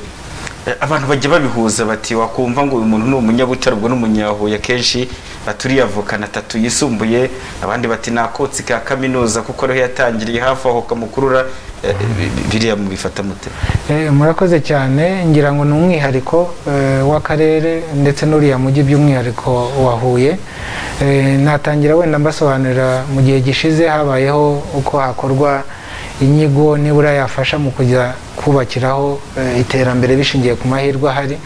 Eh, abantu bajya babihuza bati wakumva ngo uyu muntu ni umunyabutare ubwo ni umunyahuye akenshi aturiye avukana atatu yisumbuye abandi bati nakotsi ka kaminuza kuko ariho yatangiriye hafi aho kamukurura Eh, bi- bi- biriya mubifata mute Eh, murakoze cyane ngira ngo ni umwihariko eh, w'akarere ndetse n'uriya mujyi by'umwihariko wa Huye Eh, natangira wenda mbasobanurira mu gihe gishize habayeho uko hakorwa inyigo nibura yafasha mu kujya kubakiraho eh, iterambere bishingiye ku mahirwe ahari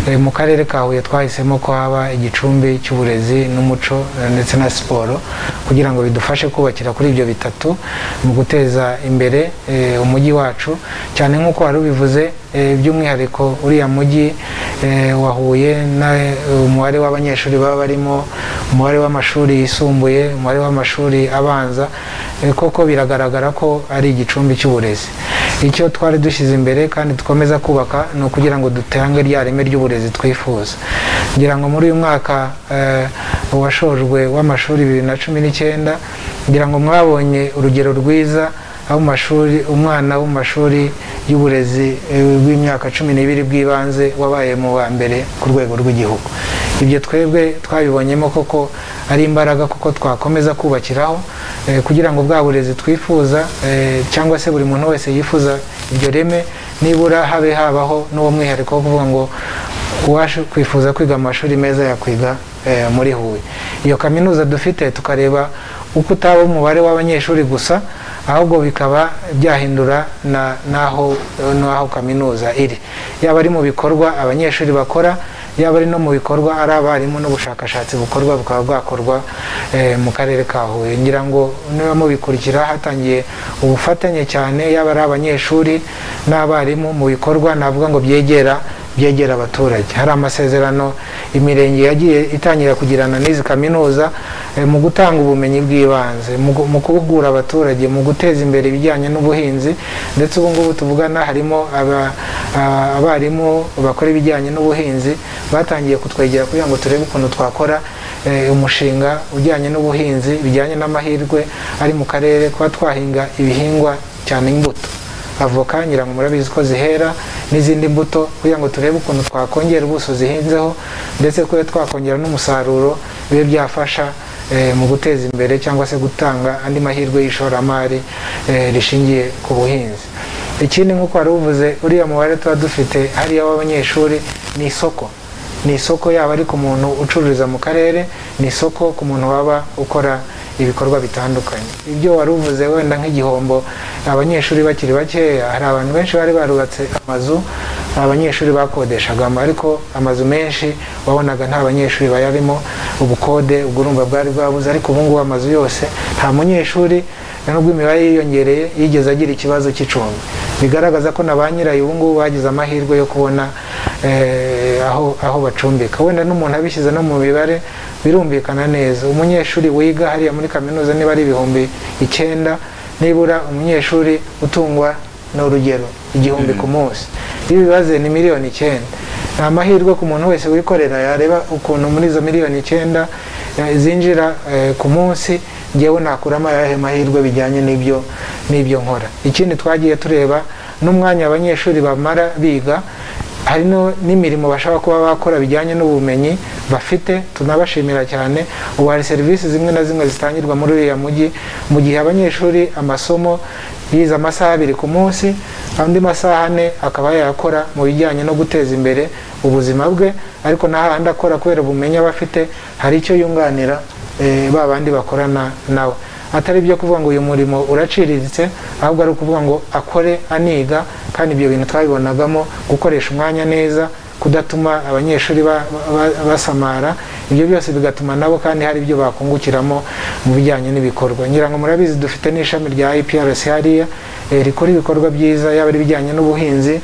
Eh, mu karere ka Huye twahisemo ko haba igicumbi cy'uburezi n'umuco eh, ndetse na siporo kugira ngo bidufashe kubakira kuri ibyo bitatu mu guteza imbere eh, umujyi wacu cyane nk'uko wari ubivuze eh, by'umwihariko uriya mujyi eh, wa Huye na eh, umubare w'abanyeshuri baba barimo umubare w'amashuri yisumbuye umubare w'amashuri abanza eh, koko biragaragara ko ari igicumbi cy'uburezi icyo twari dushyize imbere kandi dukomeza kubaka ni ukugira ngo dutange rya reme ry'uburezi twifuza ngira ngo muri uyu mwaka eh, washojwe w'amashuri bibiri na cumi n'icyenda ngira ngo mwabonye urugero rwiza aho mu mashuri umwana wo mu mashuri y'uburezi eh, bw'imyaka cumi n'ibiri bw'ibanze wabaye mu wa mbere ku rwego rw'igihugu ibyo twebwe twabibonyemo koko ari imbaraga kuko twakomeza kubakiraho eh, kugira ngo bwa burezi twifuza eh, cyangwa se buri muntu wese yifuza iryo reme nibura habe habaho n'uwo mwihariko wo kuvuga ngo uwaje kwifuza kwiga mu mashuri meza yakwiga eh, muri Huye iyo kaminuza dufite tukareba uko utaba umubare w'abanyeshuri gusa ahubwo bikaba byahindura na- n'aho n'aho kaminuza iri yaba ari mu bikorwa abanyeshuri bakora yaba ari no mu bikorwa ari abarimu n'ubushakashatsi bukorwa bukaba bwakorwa eh, mu karere ka Huye ngira ngo niba mubikurikira hatangiye ubufatanye cyane yaba ari abanyeshuri n'abarimu mu bikorwa navuga ngo byegera byegera abaturage hari amasezerano imirenge yagiye itangira kugirana n'izi kaminuza eh, mu gutanga ubumenyi bw'ibanze mu gu- mu guhugura abaturage mu guteza imbere ibijyanye n'ubuhinzi ndetse ubu ngubu tuvugana harimo aba- a- abarimu bakora ibijyanye n'ubuhinzi batangiye kutwegera kugira ngo turebe ukuntu twakora eh, umushinga ujyanye n'ubuhinzi bijyanye n'amahirwe ari mu karere kuba twahinga ibihingwa cyane imbuto avoka nyirango murabizi ko zihera n'izindi mbuto kugira ngo turebe ukuntu twakongera ubuso zihinzeho ndetse kuba twakongera n'umusaruro bibe byafasha eh, mu guteza imbere cyangwa se gutanga andi mahirwe y'ishoramari eh, rishingiye ku buhinzi ikindi nk'uko wari uvuze uriya mubare tuba dufite hariya w'abanyeshuri ni isoko ni isoko yaba ari ku muntu ucururiza mu karere ni isoko ku muntu waba ukora ibikorwa bitandukanye ibyo wari uvuze wenda nk'igihombo abanyeshuri bakiri bakeya hari abantu benshi bari barubatse amazu abanyeshuri bakodeshagamo ariko amazu menshi wabonaga nta banyeshuri bayarimo ubukode ubwo urumva bwari bwabuze ariko ubu ngubu amazu yose nta munyeshuri nubwo imibare yiyongereye yigeze agira ikibazo cy'icumbi bigaragaza ko na ba nyirayo ubu ngubu bagize amahirwe yo kubona eh, aho aho bacumbika wenda n'umuntu abishyize no mu mibare birumvikana neza umunyeshuri wiga hariya muri kaminuza niba ari ibihumbi icyenda nibura umunyeshuri utungwa ni urugero igihumbi ku munsi iyo bibaze ni miliyoni icyenda ni amahirwe ku muntu wese wikorera yareba ukuntu muri izo miliyoni icyenda eh, zinjira eh, ku munsi ngewe nakuramo ayahe mahirwe bijyanye n'ibyo n'ibyo nkora ikindi twagiye tureba n'umwanya abanyeshuri bamara biga hari no- n'imirimo bashobora kuba bakora bijyanye n'ubumenyi bafite tunabashimira cyane ubu hari serivisi zimwe na zimwe zitangirwa muri uriya mujyi mu gihe abanyeshuri amasomo yize amasaha abiri ku munsi andi masaha ane akaba yayakora mu bijyanye no guteza imbere ubuzima bwe ariko n'ahandi akora kubera ubumenyi aba afite hari icyo yunganira eh, ba bandi bakorana nawe atari byo kuvuga ngo uyu murimo uraciriritse ahubwo ari ukuvuga ngo akore aniga kandi ibyo bintu twabibonagamo gukoresha umwanya neza kudatuma abanyeshuri ba- ba- basamara ibyo byose bigatuma nabo kandi hari ibyo bakungukiramo mu bijyanye n'ibikorwa ngira ngo murabizi dufite n'ishami rya IPRC hariya eh, rikora ibikorwa byiza yaba ari ibijyanye n'ubuhinzi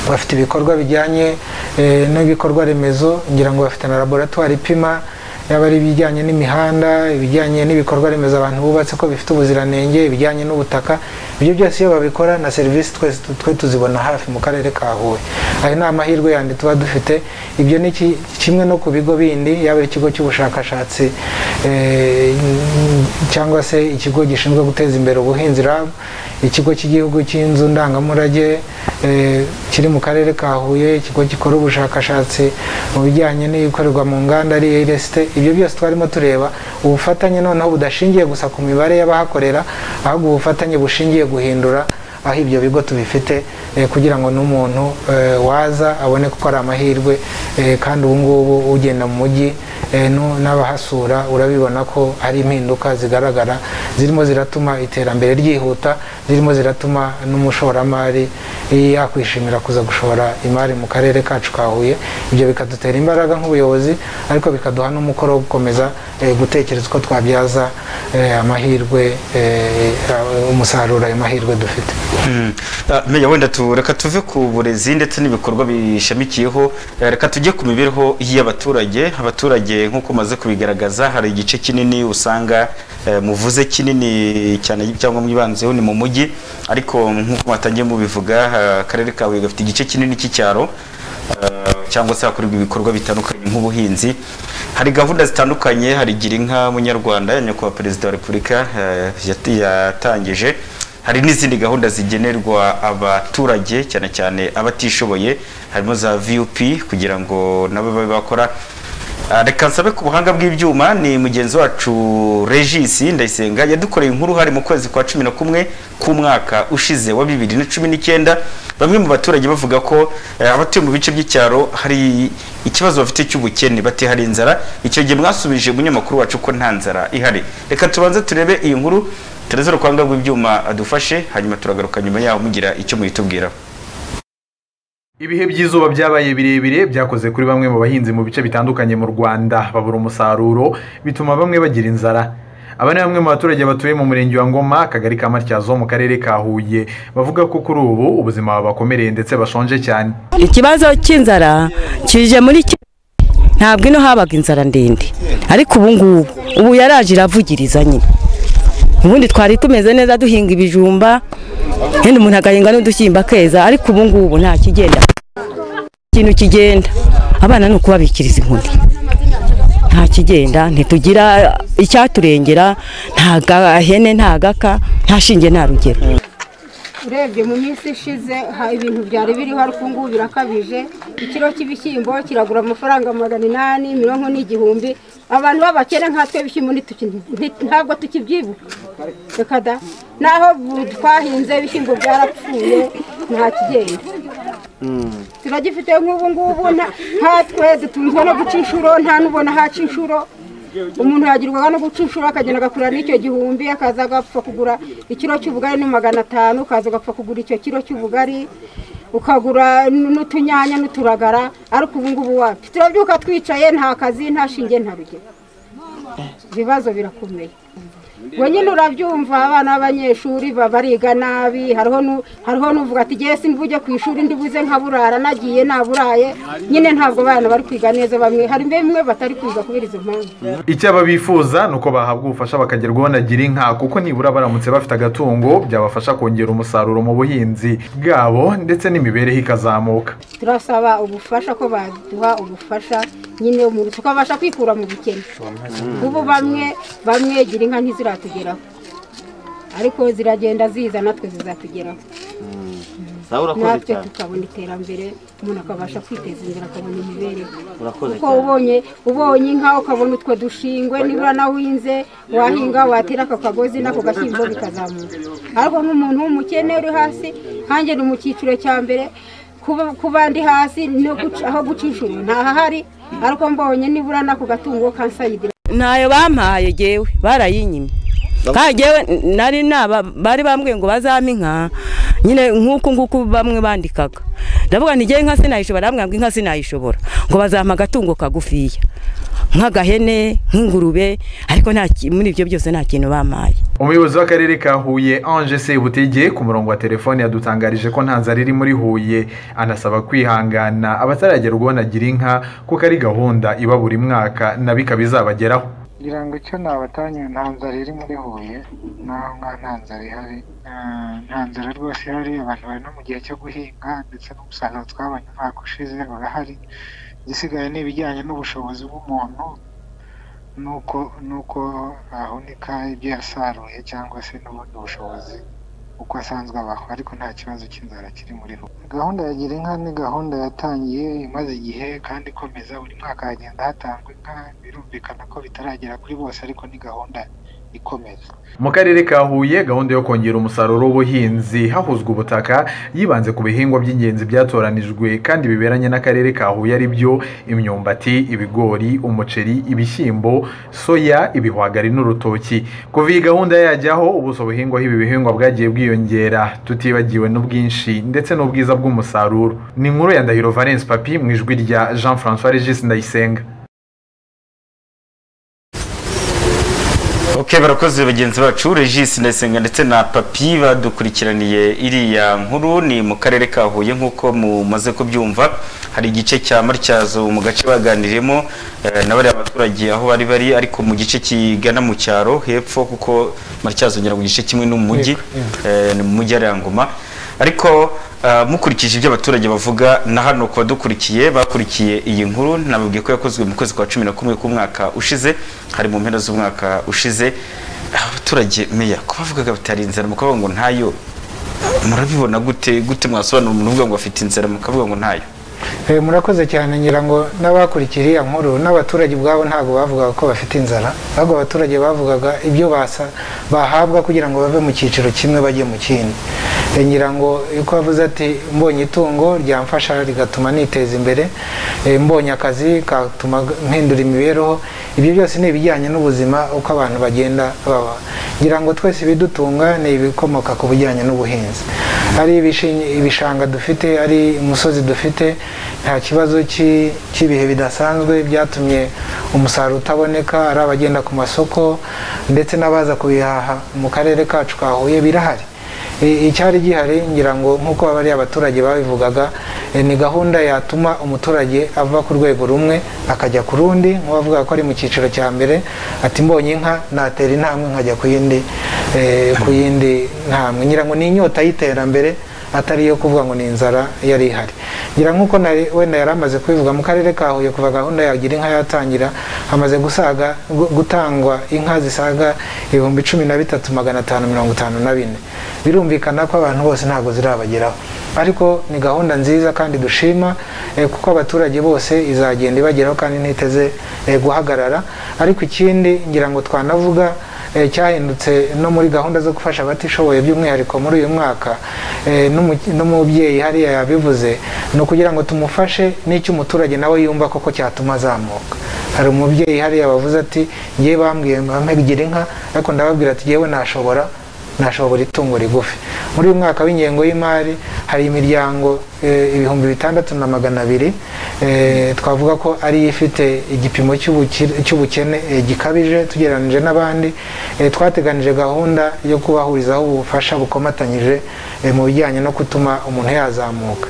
bafite ibikorwa bijyanye eh, n'ibikorwa remezo ngira ngo bafite na laboratwari ipima yaba ari ibijyanye n'imihanda ibijyanye n'ibikorwa remezo abantu bubatse ko bifite ubuziranenge ibijyanye n'ubutaka ibyo byose iyo babikora na serivisi twese tu- twe tuzibona hafi mu karere ka huye ayo ni amahirwe yandi tuba dufite ibyo ni ki- kimwe no ku bigo bindi yaba ari ikigo cy'ubushakashatsi eh, cyangwa se ikigo gishinzwe guteza imbere ubuhinzi rab ikigo cy'igihugu cy'inzu ndangamurage eh, kiri mu karere ka huye ikigo gikora ubushakashatsi mu bijyanye n'ibikorerwa mu nganda ari iresite ibyo byose twarimo tureba ubufatanye noneho budashingiye gusa ku mibare y'abahakorera ahubwo ubufatanye bushingiye guhindura aho ibyo bigo tubifite eh, kugira ngo n'umuntu eh, waza abone ko ari amahirwe eh, kandi ubu ngubu ugenda mu mujyi eh, nu- n'abahasura urabibona ko hari impinduka zigaragara zirimo ziratuma iterambere ryihuta zirimo ziratuma n'umushoramari eh, yakwishimira kuza gushora imari mu karere kacu ka Huye ibyo bikadutera imbaraga nk'ubuyobozi ariko bikaduha n'umukoro wo gukomeza eh, gutekereza uko twabyaza eh, amahirwe eh, umusaruro ayo mahirwe dufite Mm. Ah, Meya wenda tu reka tuve ku burezi ndetse n'ibikorwa bishamikiyeho eh, reka tujye ku mibereho y'abaturage abaturage nk'uko umaze kubigaragaza hari igice kinini usanga eh, muvuze kinini cyane cyangwa mwibanzeho ni mu mujyi ariko nk'uko mwatangiye mubivuga ah, akarere kawe gafite igice kinini cy'icyaro ah, cyangwa se hakorerwa ibikorwa bitandukanye nk'ubuhinzi hari gahunda zitandukanye hari gira inka munyarwanda ya nyakubahwa perezida wa repubulika eh, yati- yatangije hari n'izindi gahunda zigenerwa abaturage cyane cyane abatishoboye harimo za vup kugira ngo nabo babe bakora Ah, reka nsabe ku buhanga bw'ibyuma ni mugenzi wacu regis ndayisenga yadukoreye inkuru hari mu kwezi kwa cumi na kumwe k'umwaka ushize wa bibiri na cumi n'icyenda bamwe mu baturage bavuga ko eh, abatuye mu bice by'icyaro hari ikibazo bafite cy'ubukene bati hari inzara icyo gihe mwasubije umunyamakuru wacu ko nta nzara ihari reka tubanze turebe iyi nkuru tureze urukwanga rw'ibyuma adufashe hanyuma turagaruka nyuma yaho mugira icyo muyitubwiraho Ibihe by'izuba byabaye birebire byakoze kuri bamwe mu bahinzi mu bice bitandukanye mu Rwanda babura umusaruro bituma bamwe bagira inzara aba ni bamwe mu baturage batuye mu murenge wa Ngoma akagari ka Matyazo mu karere ka Huye bavuga ko kuri ubu ubuzima bubakomereye ndetse bashonje cyane ikibazo cy'inzara kije muri ki- ntabwo ino habaga inzara ndende ariko ubu ngubu ubu yaraje iravugiriza nyine ubundi twari tumeze neza duhinga ibijumba yenda umuntu agahinga n'udushyimbo akeza ariko ubu ngubu nta kigenda ikintu kigenda abana ni ukubabikiriza inkoni nta kigenda ntitugira icyaturengera nta ga- hene nta gaka nta shinge nta rugero urebye mu minsi ishize ha- ibintu byari biriho ariko ubu ngubu birakabije ikiro cy'ibishyimbo kiragura amafaranga magana inani mirongo n'igihumbi abantu b'abakene nkatwe ibishyimbo ntituki- nti- ntabwo tukibyibuka reka da naho bu- twahinze ibishyimbo byarapfuye nta kigenda turagifite nk'ubu ngubu nta- nkatwe dutunzwe no guca inshuro nta n'ubona haca inshuro umuntu yagirwaga no guca inshuro akagenda agakura n'icyo gihumbi akaza agapfa kugura ikiro cy'ubugari ni magana atanu ukaza ugapfa kugura icyo kiro cy'ubugari ukagura n- n'utunyanya n'uturagara ariko ubu ngubu wapi turabyuka twicaye nta kazi nta shinge nta rugero ibibazo birakomeye we nyine urabyumva abana b'abanyeshuri ba- bariga nabi hariho nu- hariho n'uvuga ati ngewe simvuge ku ishuri ndibuze nkaburara nagiye naburaye nyine ntabwo abana bari kwiga neza bamwe hari bimwe batari kwiga kubera izo mpamvu icyo aba bifuza ni uko bahabwa ubufasha bakagerwaho na girinka kuko nibura baramutse bafite agatungo byabafasha kongera umusaruro mu buhinzi bwabo ndetse n'imibereho ikazamuka turasaba ubufasha ko baduha ubufasha nyine umuntu tukabasha kwikura mu bukene ubu bamwe bamwe gira inka ntiziratugeraho ariko ziragenda ziza natwe zizatugeraho nawe urakoze natwe cyane tukabona iterambere umuntu akabasha kwiteza imbere akabona imibereho urakoze kuko cyane ubonye ubonye inka ukabona utwo dushingwe nibura nahinze wahinga watera ako kagozi n'ako gashyimbo bikazamuka ariko nk'umuntu w'umukene uri hasi nkanjye ni mu cyiciro cya mbere kuba- kuba ndi hasi no guca- aho guca inshuro ntahahari ariko mbonye nibura n'ako gatungo kansayidira ntayo bampaye yewe barayinyimye kandi yewe nari naba bari bambwiye ngo bazampe inka nyine nk'uku nguku bamwe bandikaga ndavuga ngo ngewe inka sinayishobora bamwe ngo inka sinayishobora ngo bazampa agatungo kagufiya nk'agahene nk'ingurube ariko nta ki- muri ibyo byose nta kintu bampaye umuyobozi w'akarere ka huye ange sebutege ku murongo wa telefone yadutangarije ko nta nzara iri muri huye anasaba kwihangana abataragerwaho na girinka kuko ari gahunda iba buri mwaka nabi ikaba izabageraho ngira ngo icyo nabatanye nta nzara iri muri huye naho nka nta nzara ihari Ah, nta nzara rwose ihari abantu bari no mu gihe cyo guhinga ndetse n'umusaruro twabonye umwaka ushize urahari igisigaye ni ibijyanye n'ubushobozi bw'umuntu nuko nuko ahunika ibyo yasaruye cyangwa se n'ubundi bushobozi uko asanzwe abaho ariko nta kibazo cy'inzara kiri muri huye gahunda ya gira inka ni gahunda yatangiye imaze igihe kandi ikomeza buri mwaka hagenda hatangwa inka birumvikana ko bitaragera kuri bose ariko ni gahunda ikomeza mu karere ka huye gahunda yo kongera umusaruro w'ubuhinzi hahuzwa ubutaka yibanze ku bihingwa by'ingenzi byatoranijwe kandi biberanye n'akarere ka huye ari byo imyumbati ibigori umuceri ibishyimbo soya ibihwagari n'urutoki kuva iyi gahunda yajyaho ubuso buhingwaho ibi bihingwa bwagiye bwiyongera tutibagiwe n'ubwinshi ndetse n'ubwiza bw'umusaruro ni inkuru ya ndahiro valence papi mu ijwi rya jean francois regis ndayisenga ok barakoze bagenzi bacu regis ndayisenga ndetse na papi badukurikiraniye iriya nkuru ni mu karere ka huye nk'uko mumaze kubyumva hari igice cya matyazo mu gace baganirimo eh, na bariya baturage aho bari bari ariko mu gice kigana mu cyaro hepfo kuko matyazo ngera mu gice kimwe n'umujyi eh, ni mu mujyi hariya ngoma ariko ah, mukurikije ibyo abaturage bavuga na hano ku badukurikiye bakurikiye iyi nkuru nababwiye ko yakozwe mu kwezi kwa cumi na kumwe k'umwaka ushize hari mu mpera z'umwaka ushize Ah, abaturage meya ko bavugaga batari inzara mukavuga ngo ntayo murabibona gute gute mwasobanura umuntu uvuga ngo afite inzara mukavuga ngo ntayo Eh, murakoze cyane ngira ngo n'abakurikiye iriya nkuru n'abaturage ubwabo ntabwo bavugaga ko bafite inzara ahubwo abaturage bavugaga ibyo basa bahabwa kugira ngo bave mu cyiciro kimwe bajye mu kindi Eh, ngira ngo uko wavuze ati mbonye itungo ryamfasha rigatuma niteza imbere eh, mbonye akazi katuma mpindura imibereho ibyo byose ni ibijyanye n'ubuzima uko abantu bagenda baba ngira ngo twese ibidutunga ni ibikomoka ku bijyanye n'ubuhinzi ari ibishi- ibishanga dufite ari umusozi dufite nta kibazo cy'i- cy'ibihe bidasanzwe byatumye umusaruro utaboneka ari abagenda ku masoko ndetse n'abaza kubihaha mu karere kacu ka huye birahari I- icyari gihari ngira ngo nk'uko bariya abaturage babivugaga eh, ni gahunda yatuma umuturage ava ku rwego rumwe akajya ku rundi nk'uwavuga ko ari mu cyiciro cya mbere ati mbonye inka natera intambwe nkajya ku yindi eh, ku yindi ntambwe ngira ngo ni inyota y'iterambere atari iyo kuvuga ngo ni inzara yari ihari ngira nk'uko nari- wenda yari amaze kubivuga mu karere ka huye kuva gahunda ya gira inka yatangira hamaze gusaga gu- gutangwa inka zisaga ibihumbi cumi na bitatu magana atanu mirongo itanu na bine birumvikana ko abantu bose ntabwo zirabageraho ariko ni gahunda nziza kandi dushima eh, kuko abaturage bose izagenda ibageraho kandi ntiteze eh, guhagarara ariko ikindi ngira ngo twanavuga eh, cyahindutse no muri gahunda zo gufasha abatishoboye by'umwihariko muri uyu mwaka eh, n'umu- n'umubyeyi hariya yabivuze ni ukugira ngo tumufashe n'icyo umuturage nawe yumva koko cyatuma azamuka hari umubyeyi hariya wavuze ati ngewe bambwiye ngo ampe gira inka ariko ndababwira ati ngewe nashobora nashobora itungo rigufi muri uyu mwaka w'ingengo y'imari hari imiryango eh, ibihumbi bitandatu na magana abiri eh, twavuga ko ari yo ifite igipimo cy'ubukire- cy'ubukene eh, gikabije tugereranyije n'abandi Eh, twateganije gahunda yo kubahurizaho ubufasha bukomatanyije eh, mu bijyanye no gutuma umuntu yazamuka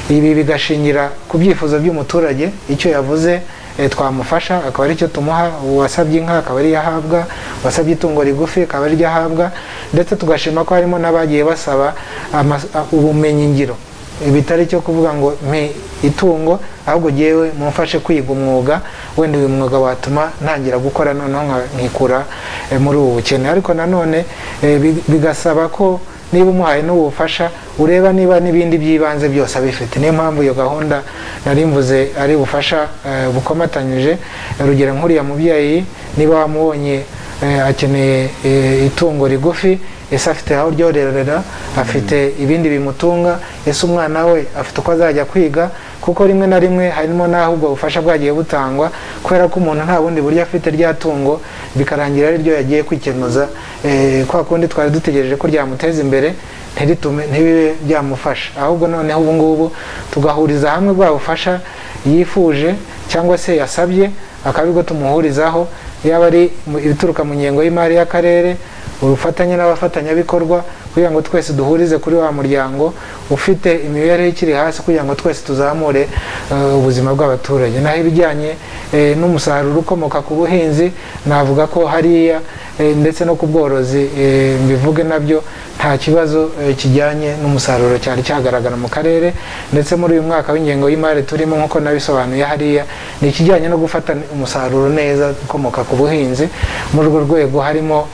ibi bigashingira ku byifuzo by'umuturage icyo yavuze eh, twamufasha akaba aricyo tumuha uwasabye inka akaba ariyo ahabwa uwasabye itungo rigufi akaba ariryo ahabwa ndetse tugashima ko harimo n'abagiye basaba amas- a- ubumenyingiro Eh, bitari cyo kuvuga ngo mpe itungo ahubwo jyewe mumfashe kwiga umwuga wenda uyu mwuga watuma ntangira gukora noneho nka- nkikura eh, muri ubu bukene ariko nanone eh, bi- bigasaba ko niba umuhaye n'ubufasha ureba niba n'ibindi by'ibanze byose abifite niyo mpamvu iyo gahunda nari mvuze ari ubufasha eh, bukomatanyije Eh, urugero nk'uriya mubyeyi niba wamubonye eh, akeneye eh, itungo rigufi ese afite aho ryororera afite ibindi bimutunga ese umwana we afite uko azajya kwiga kuko rimwe na rimwe harimo n'aho ubwo bufasha bwagiye butangwa kubera ko umuntu nta bundi buryo afite rya tungo bikarangira ari ryo yagiye kwikenuza eh, kwa kundi twari dutegereje ko ryamuteza imbere ntiritume ntibibe byamufasha ahubwo noneho ubu ngubu tugahuriza hamwe bwa bufasha yifuje cyangwa se yasabye akaba aribwo tumuhurizaho yaba ari mu- ibituruka mu ngengo y'imari y'akarere ubufatanye n'abafatanyabikorwa kugira ngo twese duhurize kuri wa muryango ufite imibereho ikiri hasi kugira ngo twese tuzamure eh, ubuzima bw'abaturage naho ibijyanye eh, n'umusaruro ukomoka ku buhinzi navuga ko hariya eh, ndetse no ku bworozi eh, mbivuge nabyo nta kibazo eh, kijyanye n'umusaruro cyari cyagaragara mu karere ndetse muri uyu mwaka w'ingengo y'imari turimo nk'uko nabisobanuye hariya ni ikijyanye no gufata umusaruro neza ukomoka ku buhinzi muri urwo rwego harimo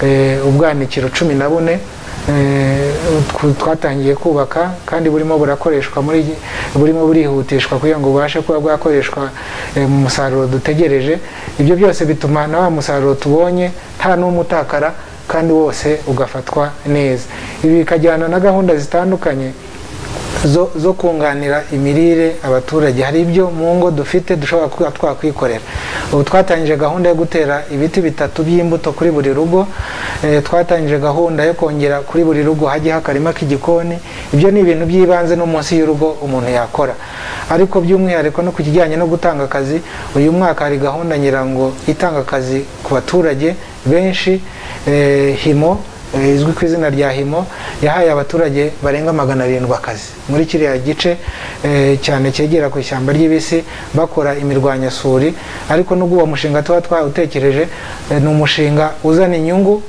eh, ubwanikiro cumi na bune eh, tw- twatangiye kubaka kandi burimo burakoreshwa muri iki- burimo burihutishwa kugira ngo bubashe kuba bwakoreshwa eh, mu musaruro dutegereje ibyo byose bituma na wa musaruro tubonye nta n'umwe utakara kandi wose ugafatwa neza ibi bikajyana na gahunda zitandukanye zo, zo kunganira imirire abaturage hari ibyo mu ngo dufite dushobora kuba twakwikorera ubu twatangije gahunda yo gutera ibiti bitatu by'imbuto kuri buri rugo eh, twatangije gahunda yo kongera kuri buri rugo hajye akarima k'igikoni ibyo ni ibintu by'ibanze no munsi y'urugo umuntu yakora ariko by'umwihariko no ku kijyanye no gutanga akazi uyu mwaka hari gahunda nyirango itanga akazi ku baturage benshi eh, himo eh, izwi ku izina rya himo yahaye abaturage barenga magana arindwi akazi muri kiriya gice eh, cyane cyegera ku ishyamba ry'ibisi bakora imirwanyasuri ariko n'ubwo uwo mushinga tuba twawutekereje eh, ni umushinga uzana inyungu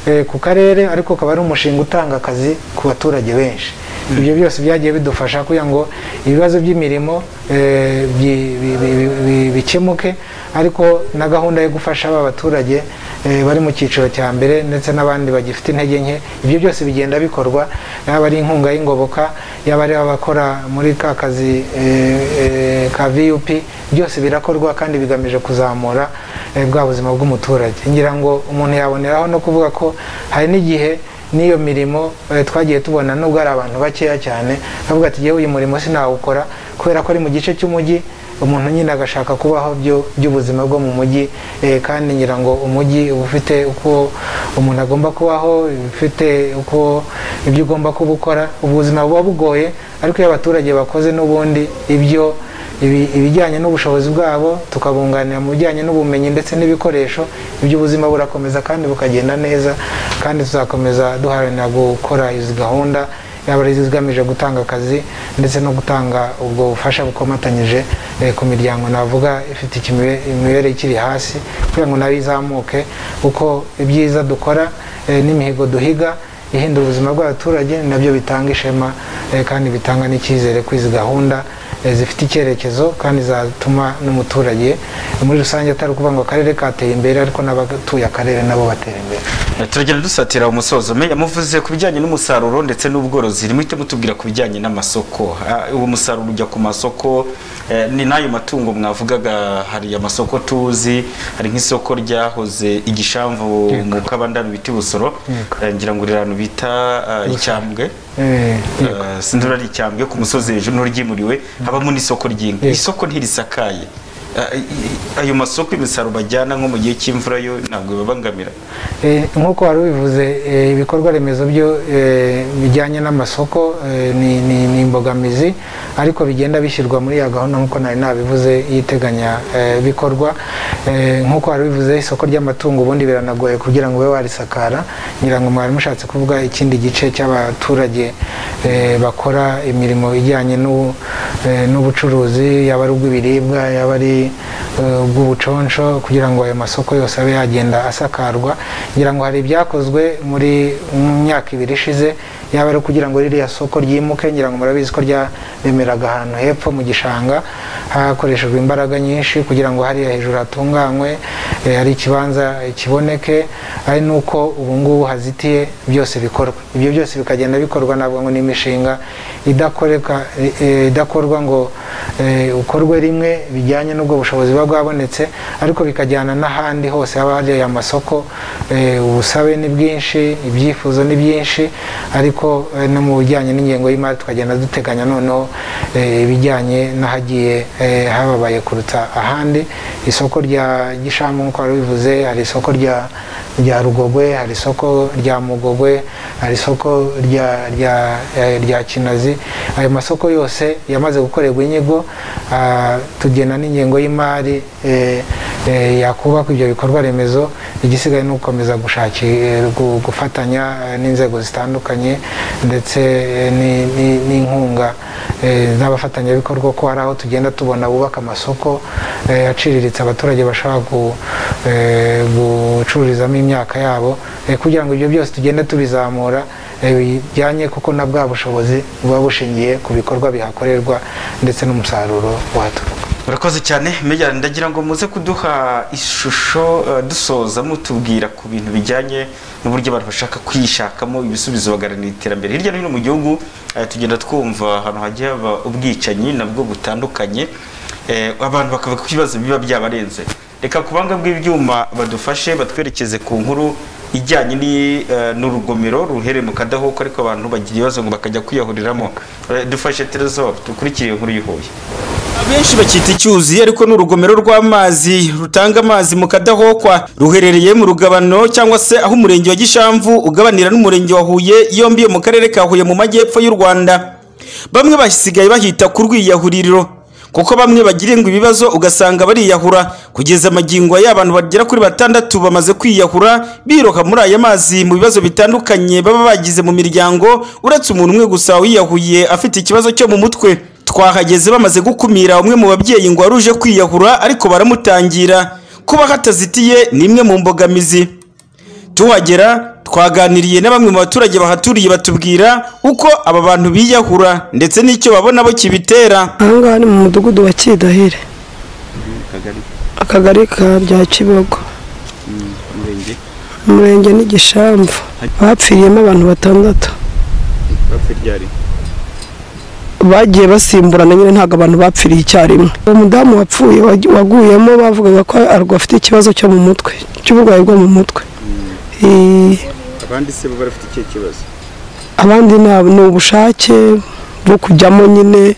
eh, ku karere ariko ukaba ari umushinga utanga akazi ku baturage benshi ibyo byose byagiye bidufasha kugira ngo ibibazo by'imirimo eh, bi- bi- bi- bi- bi- bikemuke ariko na gahunda yo gufasha aba baturage eh, bari mu cyiciro cya mbere ndetse n'abandi bagifite intege nke ibyo byose bigenda bikorwa yaba ari inkunga y'ingoboka yaba ari abakora muri ka kazi eh, eh, ka vup byose birakorwa kandi bigamije kuzamura eh, bwa buzima bw'umuturage ngira ngo umuntu yaboneraho no kuvuga ko hari n'igihe n'iyo mirimo eh, twagiye tubona nubwo ari abantu bakeya cyane bavuga ati yewe uyu murimo sinawukora kubera ko ari mu gice cy'umujyi umuntu nyine agashaka kubaho byo- by'ubuzima bwo mu mujyi eh, kandi ngira ngo umujyi uba ufite uko umuntu agomba kubaho ufite uko ibyo ugomba kuba ukora ubuzima buba bugoye ariko iyo abaturage bakoze n'ubundi ibyo ibi- ibijyanye n'ubushobozi bwabo tukabunganira mu bijyanye n'ubumenyi ndetse n'ibikoresho iby'ubuzima burakomeza kandi bukagenda neza kandi tuzakomeza duharanira gukora izi gahunda yaba ari izigamije gutanga akazi ndetse no gutanga ubwo bufasha bukomatanyije eh, ku miryango navuga ifite ikimibe- imibereho ikiri hasi kugira ngo nayo izamuke kuko ibyiza dukora eh, n'imihigo duhiga ihindura ubuzima bw'abaturage nabyo bitanga ishema eh, kandi bitanga n'icyizere ko izi gahunda eh, zifite icyerekezo kandi zatuma n'umuturage muri rusange atari ukuvuga ngo akarere kateye imbere ariko n'abatuye akarere nabo batera imbere turagenda dusatira umusozo meya muvuze ku bijyanye n'umusaruro ndetse n'ubworozi rimwite mutubwira ku bijyanye n'amasoko Ah, uwo musaruro ujya ku masoko eh, ni n'ayo matungo mwavugaga hari amasoko tuzi hari nk'isoko ryahoze igishamvu mu kabandano bita busoro ngira ngo rirano bita ah, icyambwe Eh, Eh, sinzi niba ari icyambwe ku musozi hejuru n'uryimuriwe habamo n'isoko ry'inka isoko ntirisakaye Ah, i- i- ayo masoko imisaruro bajyana nko mu gihe cy'imvura yo ntabwo bibabangamira Eh, nk'uko wari ubivuze eh, ibikorwa remezo byo eh, bijyanye n'amasoko eh, ni- ni ni imbogamizi ariko bigenda bishyirwa muri ya gahunda nk'uko nari nabivuze yiteganya bikorwa Eh, nk'uko wari ubivuze isoko ry'amatungo ubundi biranagoye kugira ngo ube warisakara ngira ngo mwari mushatse kuvuga ikindi gice cy'abaturage eh, bakora imirimo ijyanye n'u- eh, n'ubucuruzi yaba ari ubw'ibiribwa yaba ari eh, ubw'ubuconsho kugira ngo ayo masoko yose abe yagenda asakarwa ngira ngo hari ibyakozwe muri mu myaka ibiri ishize yaba ari kugira ngo ririya soko ryimuke ngira ngo murabizi ko ryaremeraga ahantu hepfo mu gishanga hakoreshejwe imbaraga nyinshi kugira ngo hariya hejuru hatunganywe eh, hari ikibanza eh, kiboneke ari n'uko ubu ngubu hazitiye byose bikorwa ibyo byose bikagenda bikorwa ntabwo ngo ni imishinga idakoreka eh, eh, idakorwa ngo eh, ukorwe rimwe bijyanye n'ubwo bushobozi buba bwabonetse ariko bikajyana n'ahandi hose haba hari aya masoko eh, ubusabe ni bwinshi ibyifuzo ni byinshi ariko eh, no mu bijyanye n'ingengo y'imari tukagenda duteganya noneho eh, ibijyanye n'ahagiye eh, hababaye kuruta ahandi isoko rya gishamu nk'uko wari ubivuze hari isoko rya rya rugogwe hari isoko rya mugogwe hari isoko rya rya eh, rya kinazi ayo masoko yose yamaze gukorerwa inyigo ah, tugena n'ingengo y'imari eh, eh, yakubaka ibyo bikorwa remezo igisigaye ni ugukomeza gushaki eh, gu- gufatanya eh, n'inzego zitandukanye ndetse eh, ni- ni- n'inkunga eh, z'abafatanyabikorwa ko hari aho tugenda tubona bubaka amasoko eh, aciriritse abaturage bashobora gu- eh, gucururizamo imyaka yabo eh, kugira ngo ibyo byose tugende tubizamura eh, bijyanye kuko na bwa bushobozi buba bushingiye ku bikorwa bihakorerwa ndetse n'umusaruro waturuka murakoze cyane meya ndagira ngo muze kuduha ishusho eh, dusoza mutubwira ku bintu bijyanye n'uburyo abantu bashaka kwishakamo ibisubizo bagarana iterambere hirya no hino mu gihugu eh, tugenda twumva ahantu hagiye haba ubwicanyi nabwo butandukanye Eh, abantu bakavuga ko ibibazo biba byabarenze reka ku buhanga bw'ibyuma badufashe batwerekeze ku nkuru ijyanye ni- eh, n'urugomero ruherereye mu kadahuko ariko abantu bagira ibibazo ngo bakajya kwiyahuriramo Eh, dufashe teresor dukurikire inkuru y'ihuye abenshi bakita icyuzi ariko ni urugomero rw'amazi rutanga amazi mu kadahokwa ruherereye mu rugabano cyangwa se aho umurenge wa gishamvu ugabanira n'umurenge wa huye yombi yo mu karere ka huye mu majyepfo y'u rwanda bamwe basigaye bahita ku rwiyahuriro kuko bamwe bagirirwa ibibazo ugasanga bariyahura kugeza amagingo y'abantu bagera kuri batandatu bamaze kwiyahura biroha muri aya mazi mu bibazo bitandukanye baba bagize mu miryango uretse umuntu umwe gusa wiyahuye afite ikibazo cyo mu mutwe twahageze bamaze gukumira umwe mu babyeyi ngo wari uje kwiyahura ariko baramutangira kuba hatazitiye ni imwe mu mbogamizi tuhagera twaganiriye na bamwe mu baturage bahaturiye batubwira uko aba bantu biyahura ndetse n'icyo babona bo kibitera aha ngaha ni mu mudugudu wa kidahire akagari ka bya kibogo umurenge umurenge n'igishamvu bapfiriyemo abantu batandatu bapfa ryari bagiye basimburana nyine ntabwo abantu bapfiriye icyarimwe uwo mudamu wapfuye wag- waguyemo bavugaga ko arwa afite ikibazo cyo mu mutwe cy'uburwayi bwo mu mutwe Eh, abandi se bo barafite ikihe kibazo abandi nta- ni ubushake bwo kujyamo nyine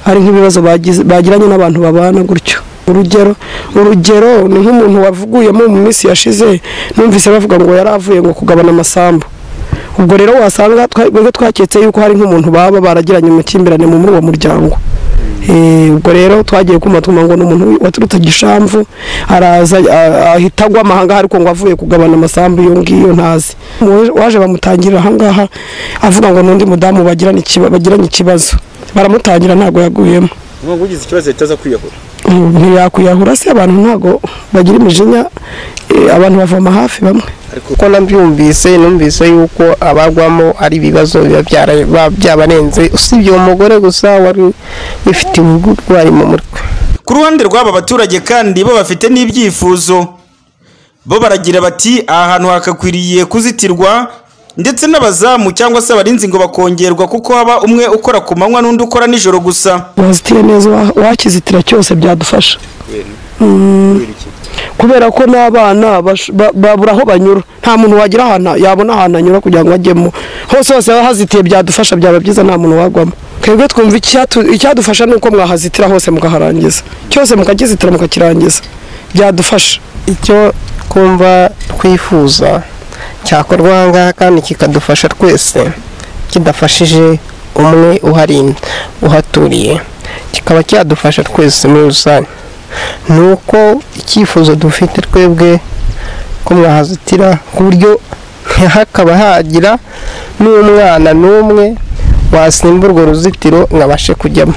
hari nk'ibibazo bagize- bagiranye n'abantu babana gutyo urugero urugero ni nk'umuntu wavuguyemo mu minsi yashize numvise bavuga ngo yari avuye ngo kugabana amasambu ubwo rero wasanga twa- twebwe twaketse yuko hari nk'umuntu baba baragiranye umukimbirane mu- muri uwo muryango Eh, ubwo rero twagiye kumva twumva ngo ni umuntu waturutse gishamvu araza a- ahita agwa amahanga ariko ngo avuye kugabana amasambu iyo ngiyo ntazi Umu- waje bamutangira ahangaha avuga ngo n'undi mudamu bagiranye ikiba- bagiranye ikibazo baramutangira ntabwo yaguyemo nubwo ugize ikibazo leta aza kwiyahura Mm, ntiyakwiyahura se abantu ntabwo bagira imijinya eh, abantu bavoma hafi bamwe kuko nabyumvise numvise yuko abagwamo ari ibibazo biba byara- ba- byabarenze usibye uwo mugore gusa wari ufite uburwayi mu mutwe ku ruhande rw'aba baturage kandi bo bafite n'ibyifuzo bo baragira bati aha hantu hakakwiriye kuzitirwa ndetse n'abazamu cyangwa se abarinzi ngo bakongerwa kuko haba umwe ukora ku manywa n'undi ukora nijoro gusa wazitira neza wa- wakizitira cyose byadufasha Mm. kubera ko n'abana bash- ba- babura aho banyura nta muntu wagira ahantu yabona ahantu anyura kugira ngo ajyemo hose hose haba hazitiye byadufasha byaba byiza nta muntu wagwamo twebwe twumva icyatu- icyadufasha ni uko mwahazitira hose mukaharangiza cyose mukakizitira mukakirangiza byadufasha icyo twumva twifuza cyakorwa aha ngaha kandi kikadufasha twese kidafashije umwe uhari uhaturiye kikaba cyadufasha twese muri rusange ni uko icyifuzo dufite twebwe ko mwahazitira ku buryo ntihakaba hagira n'umwana n'umwe wasimba urwo ruzitiro ngo abashe kujyamo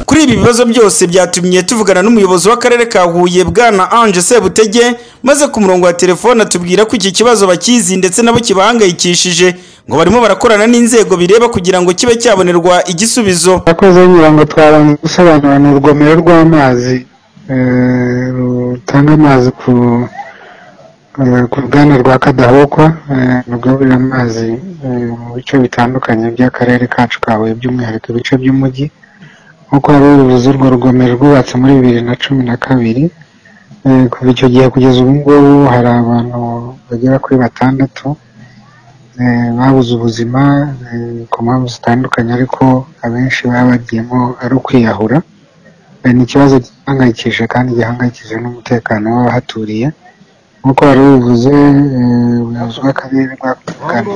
kuri ibi bibazo byose byatumye tuvugana n'umuyobozi w'akarere ka huye bwana ange sebutege maze ku murongo wa telefone atubwira ko iki kibazo bakizi ndetse nabo kibahangayikishije ngo barimo barakorana n'inzego bireba kugira ngo kibe cyabonerwa igisubizo akoze ngira ngo twabanza gusobanura ni urugomero rw'amazi eh, rutanga amazi ku eh, ku ruganda rwa kadahokwa eh, rugaburira amazi eh, mu bice bitandukanye by'akarere kacu ka Huye by'umwihariko ibice by'umujyi nk'uko wari ubivuze urwo rugomero rwubatse muri bibiri na cumi na kabiri Eh, kuva icyo gihe kugeza ubu ngubu hari abantu bagera kuri batandatu eh, babuze ubuzima eh, ku mpamvu zitandukanye ariko abenshi baba bagiyemo ari ukwiyahura Eh, ni ikibazo gihangayikije kandi gihangayikije n'umutekano w'abahaturiye nk'uko wari ubivuze eh, ubuyobozi bw'akarere bwakugana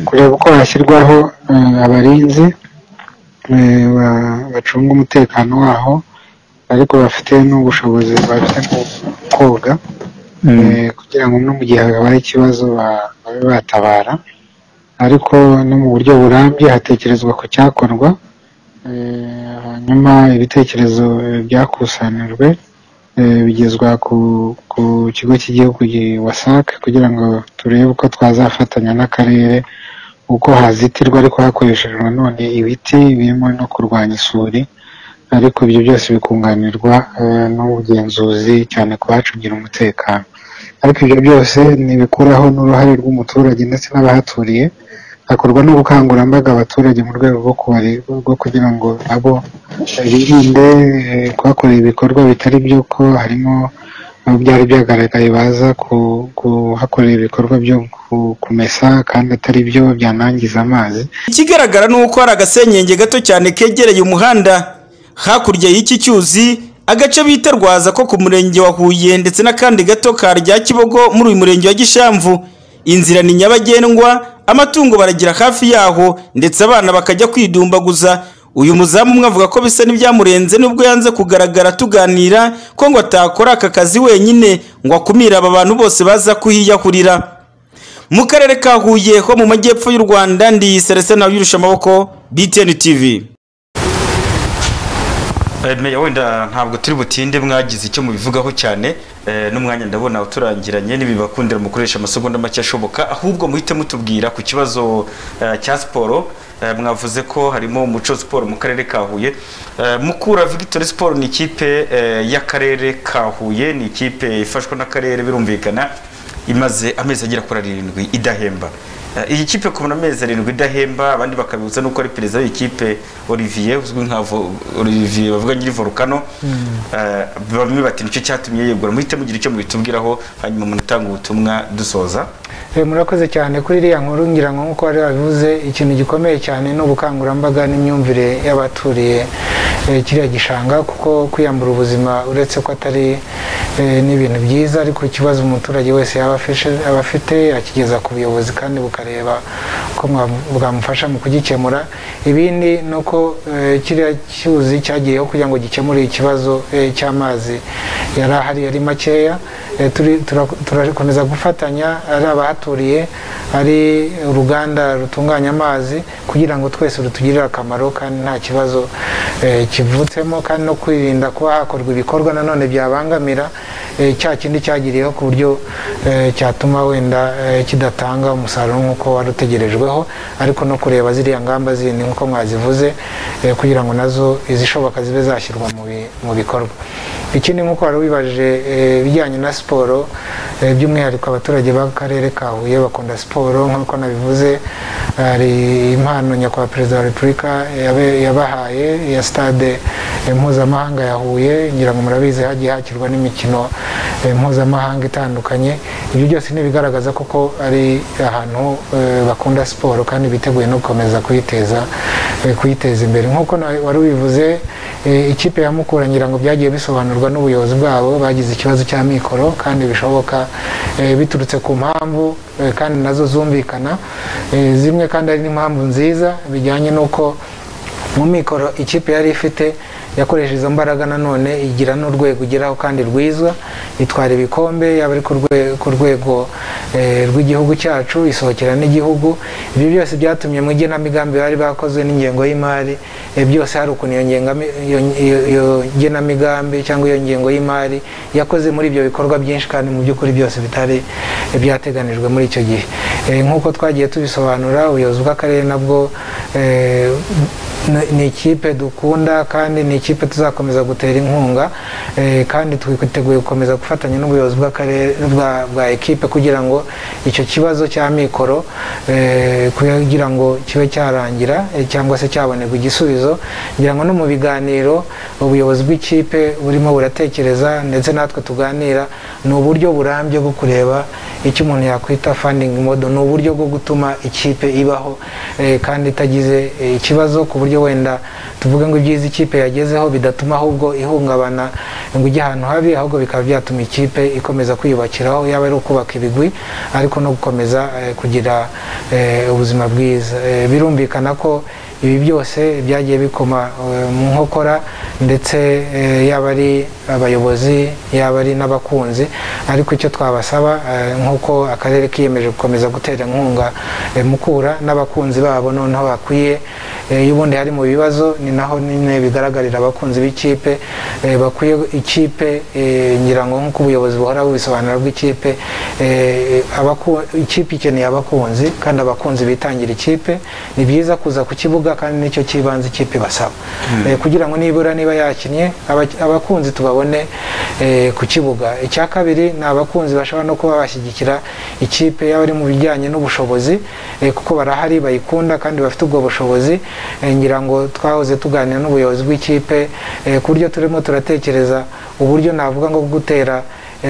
kureba uko hashyirwaho eh, abarinzi eh, ba- bacunga umutekano waho ariko bafite n'ubushobozi bafite bwo koga eh, kugira ngo no mu gihe habaye ikibazo ba- babe batabara ariko no mu buryo burambye hatekerezwa ku cyakorwa eh, hanyuma ibitekerezo eh, byakusanijwe eh, bigezwa ku, ku kigo cy'igihugu gi- wasac kugira ngo turebe uko twazafatanya n'akarere uko hazitirwa ariko hakoreshejwe nanone ibiti birimo no kurwanya isuri ariko ibyo byose bikunganirwa eh, n'ubugenzuzi cyane ku bacungira umutekano ariko ibyo byose ntibikuraho n'uruhare rw'umuturage ndetse n'abahaturiye hakorwa n'ubukangurambaga abaturage mu rwego rwo kubari- rwo kugira ngo nabo birinde eh, kuhakorera ibikorwa bitari byo ko harimo abo byari byagaragaye baza ku- kuhakorera ibikorwa byo ku- kumesa kandi atari byo byanangiza amazi ikigaragara ni uko hari agasenyenge gato cyane kegereye umuhanda hakurya y'iki cyuzi agace bita rwaza ko ku murenge wa huye ndetse n'akandi gato ka rya kibogo muri uyu murenge wa gishamvu inzira ni nyabagendwa amatungo baragira hafi yaho ndetse abana bakajya kwidumbaguza uyu muzamu umwe avuga ko bisa n'ibyamurenze nubwo yanze kugaragara tuganira ko ngo atakora aka kazi wenyine ngo akumire aba bantu bose baza kuhiyahurira mu karere ka huye ho mu majyepfo y'u rwanda ndi serese nawe yurusha amaboko btn tv Eh, meya wenda ntabwo turi butinde mwagize icyo mubivugaho cyane eh, n'umwanya ndabona uturangiranye n'ibibakundira mukoresha amasegonda make ashoboka ahubwo muhite mutubwira ku kibazo eh, cya siporo eh, mwavuze ko harimo umuco siporo mu karere ka huye Eh, mukura victory siporo ni ikipe eh, y'akarere ka huye ni ikipe ifashwa n'akarere birumvikana imaze amezi agera kuri arindwi idahemba Eh, iyi kipe kubona amezi arindwi idahemba abandi bakabibutsa nuko ari perezida w'iyi kipe olivier uzwi nka Vo- olivier bavuga nyiri volcano Eh, bamwe bati nicyo cyatumye yegura muhite mugira icyo mubitubwiraho hanyuma munatanga ubutumwa dusoza Eh, murakoze cyane kuri iriya nkuru ngira ngo nk'uko wari wabivuze ikintu gikomeye cyane ni ubukangurambaga n'imyumvire y'abaturiye eh, kiriya gishanga kuko kwiyambura ubuzima uretse ko atari eh, n'ibintu byiza ariko ikibazo umuturage wese yaba afishe- aba afite akigeza ku buyobozi kandi bukareba ko mwa- bwamufasha mu kugikemura ibindi ni uko eh, kiriya cyuzi cyagiyeho kugira ngo gikemure ikibazo eh, cy'amazi yari ahari yari makeya Eh, turi- tura- turakomeza gufatanya ari abahaturiye ari uruganda rutunganya amazi kugira ngo twese rutugirire akamaro kandi nta kibazo eh, kivutsemo kandi no kwirinda kuba hakorwa ibikorwa nanone byabangamira eh, cya kindi cyagiriyeho ku buryo eh, cyatuma wenda eh, kidatanga umusaruro nk'uko wari utegerejweho ariko no kureba ziriya ngamba zindi nk'uko mwazivuze eh, kugira ngo nazo izishoboka zibe zashyirwa mu bi- mu bikorwa ikindi nk'uko wari wibajije eh, ibijyanye na siporo eh, by'umwihariko abaturage b'akarere ka huye bakunda siporo nk'uko nabivuze hari impano nyakubahwa perezida wa repubulika yabe- yabahaye ya stade eh, mpuzamahanga ya huye ngira ngo murabizi hagiye hakirwa n'imikino eh, mpuzamahanga itandukanye ibyo byose ni ibigaragaza koko ari ahantu eh, bakunda siporo kandi biteguye no gukomeza kuyiteza eh, kuyiteza imbere nk'uko na- wari ubivuze eh, ikipe ya mukura ngira ngo byagiye bisobanurwa n'ubuyobozi bwabo bagize ikibazo cy'amikoro kandi bishoboka eh, biturutse ku mpamvu eh, kandi nazo zumvikana Eh, zimwe kandi ari n'impamvu nziza bijyanye n'uko mu mikoro ikipe yari ifite yakoresha izo mbaraga nanone igira n'urwego igeraho kandi rwiza itwara ibikombe yaba ari ku rwe- ku rwego eh, rw'igihugu cyacu isohokera n'igihugu ibyo byose byatumye mu igenamigambi bari bakoze n'ingengo y'imari eh, byose hari ukuntu iyo ngengami- iyo- iyo- iyo genamigambi cyangwa iyo ngengo y'imari yakoze muri ibyo bikorwa byinshi kandi mu by'ukuri byose bitari eh, byateganijwe muri icyo gihe Eh, nk'uko twagiye tubisobanura ubuyobozi bw'akarere nabwo eh, ni- ni ikipe dukunda kandi ni ikipe tuzakomeza gutera inkunga eh, kandi twiteguye gukomeza gufatanya n'ubuyobozi bw'akarere bwa- bwa ekipe kugira ngo icyo kibazo cya mikoro eh, kugira ngo kibe cyarangira eh, cyangwa se cyabonerwa igisubizo ngira ngo no mu biganiro ubuyobozi bw'ikipe burimo buratekereza ndetse natwe tuganira ni uburyo burambye bwo kureba icyo umuntu yakwita funding model ni uburyo bwo gutuma ikipe ibaho eh, kandi itagize eh, ikibazo ku buryo wenda tuvuge ngo ibyiza ikipe yagezeho bidatuma ahubwo ihungabana ngo ijye ahantu habi ahubwo bikaba byatuma ikipe ikomeza kwiyubakiraho yaba ari ukubaka ibigwi ariko no gukomeza eh, kugira eh, ubuzima bwiza Eh, birumvikana ko ibi byose byagiye bikoma eh, mu nkokora ndetse eh, yaba ari abayobozi yaba ari n'abakunzi ariko icyo twabasaba eh, nk'uko akarere kiyemeje gukomeza gutera inkunga eh, mukura n'abakunzi babo noneho bakwiye eh, iyo ubundi hari mu bibazo ni naho nyine bigaragarira abakunzi b'ikipe eh, bakwiye ikipe eh, ngira ngo nk'uko ubuyobozi buhora bubisobanura bw'ikipe eh, abaku- ikipe ikeneye abakunzi kandi abakunzi bitangira ikipe ni byiza kuza ku kibuga kandi nicyo cy'ibanze ikipe basaba Mm. Eh, kugira ngo nibura niba yakinnye aba- abakunzi tubabone eh, ku kibuga icya kabiri ni abakunzi bashobora no kuba bashyigikira ikipe yaba ari mu bijyanye n'ubushobozi eh, kuko barahari bayikunda kandi bafite ubwo bushobozi Eh, ngira ngo twahoze tuganira n'ubuyobozi bw'ikipe eh, ku buryo turimo turatekereza uburyo navuga ngo gutera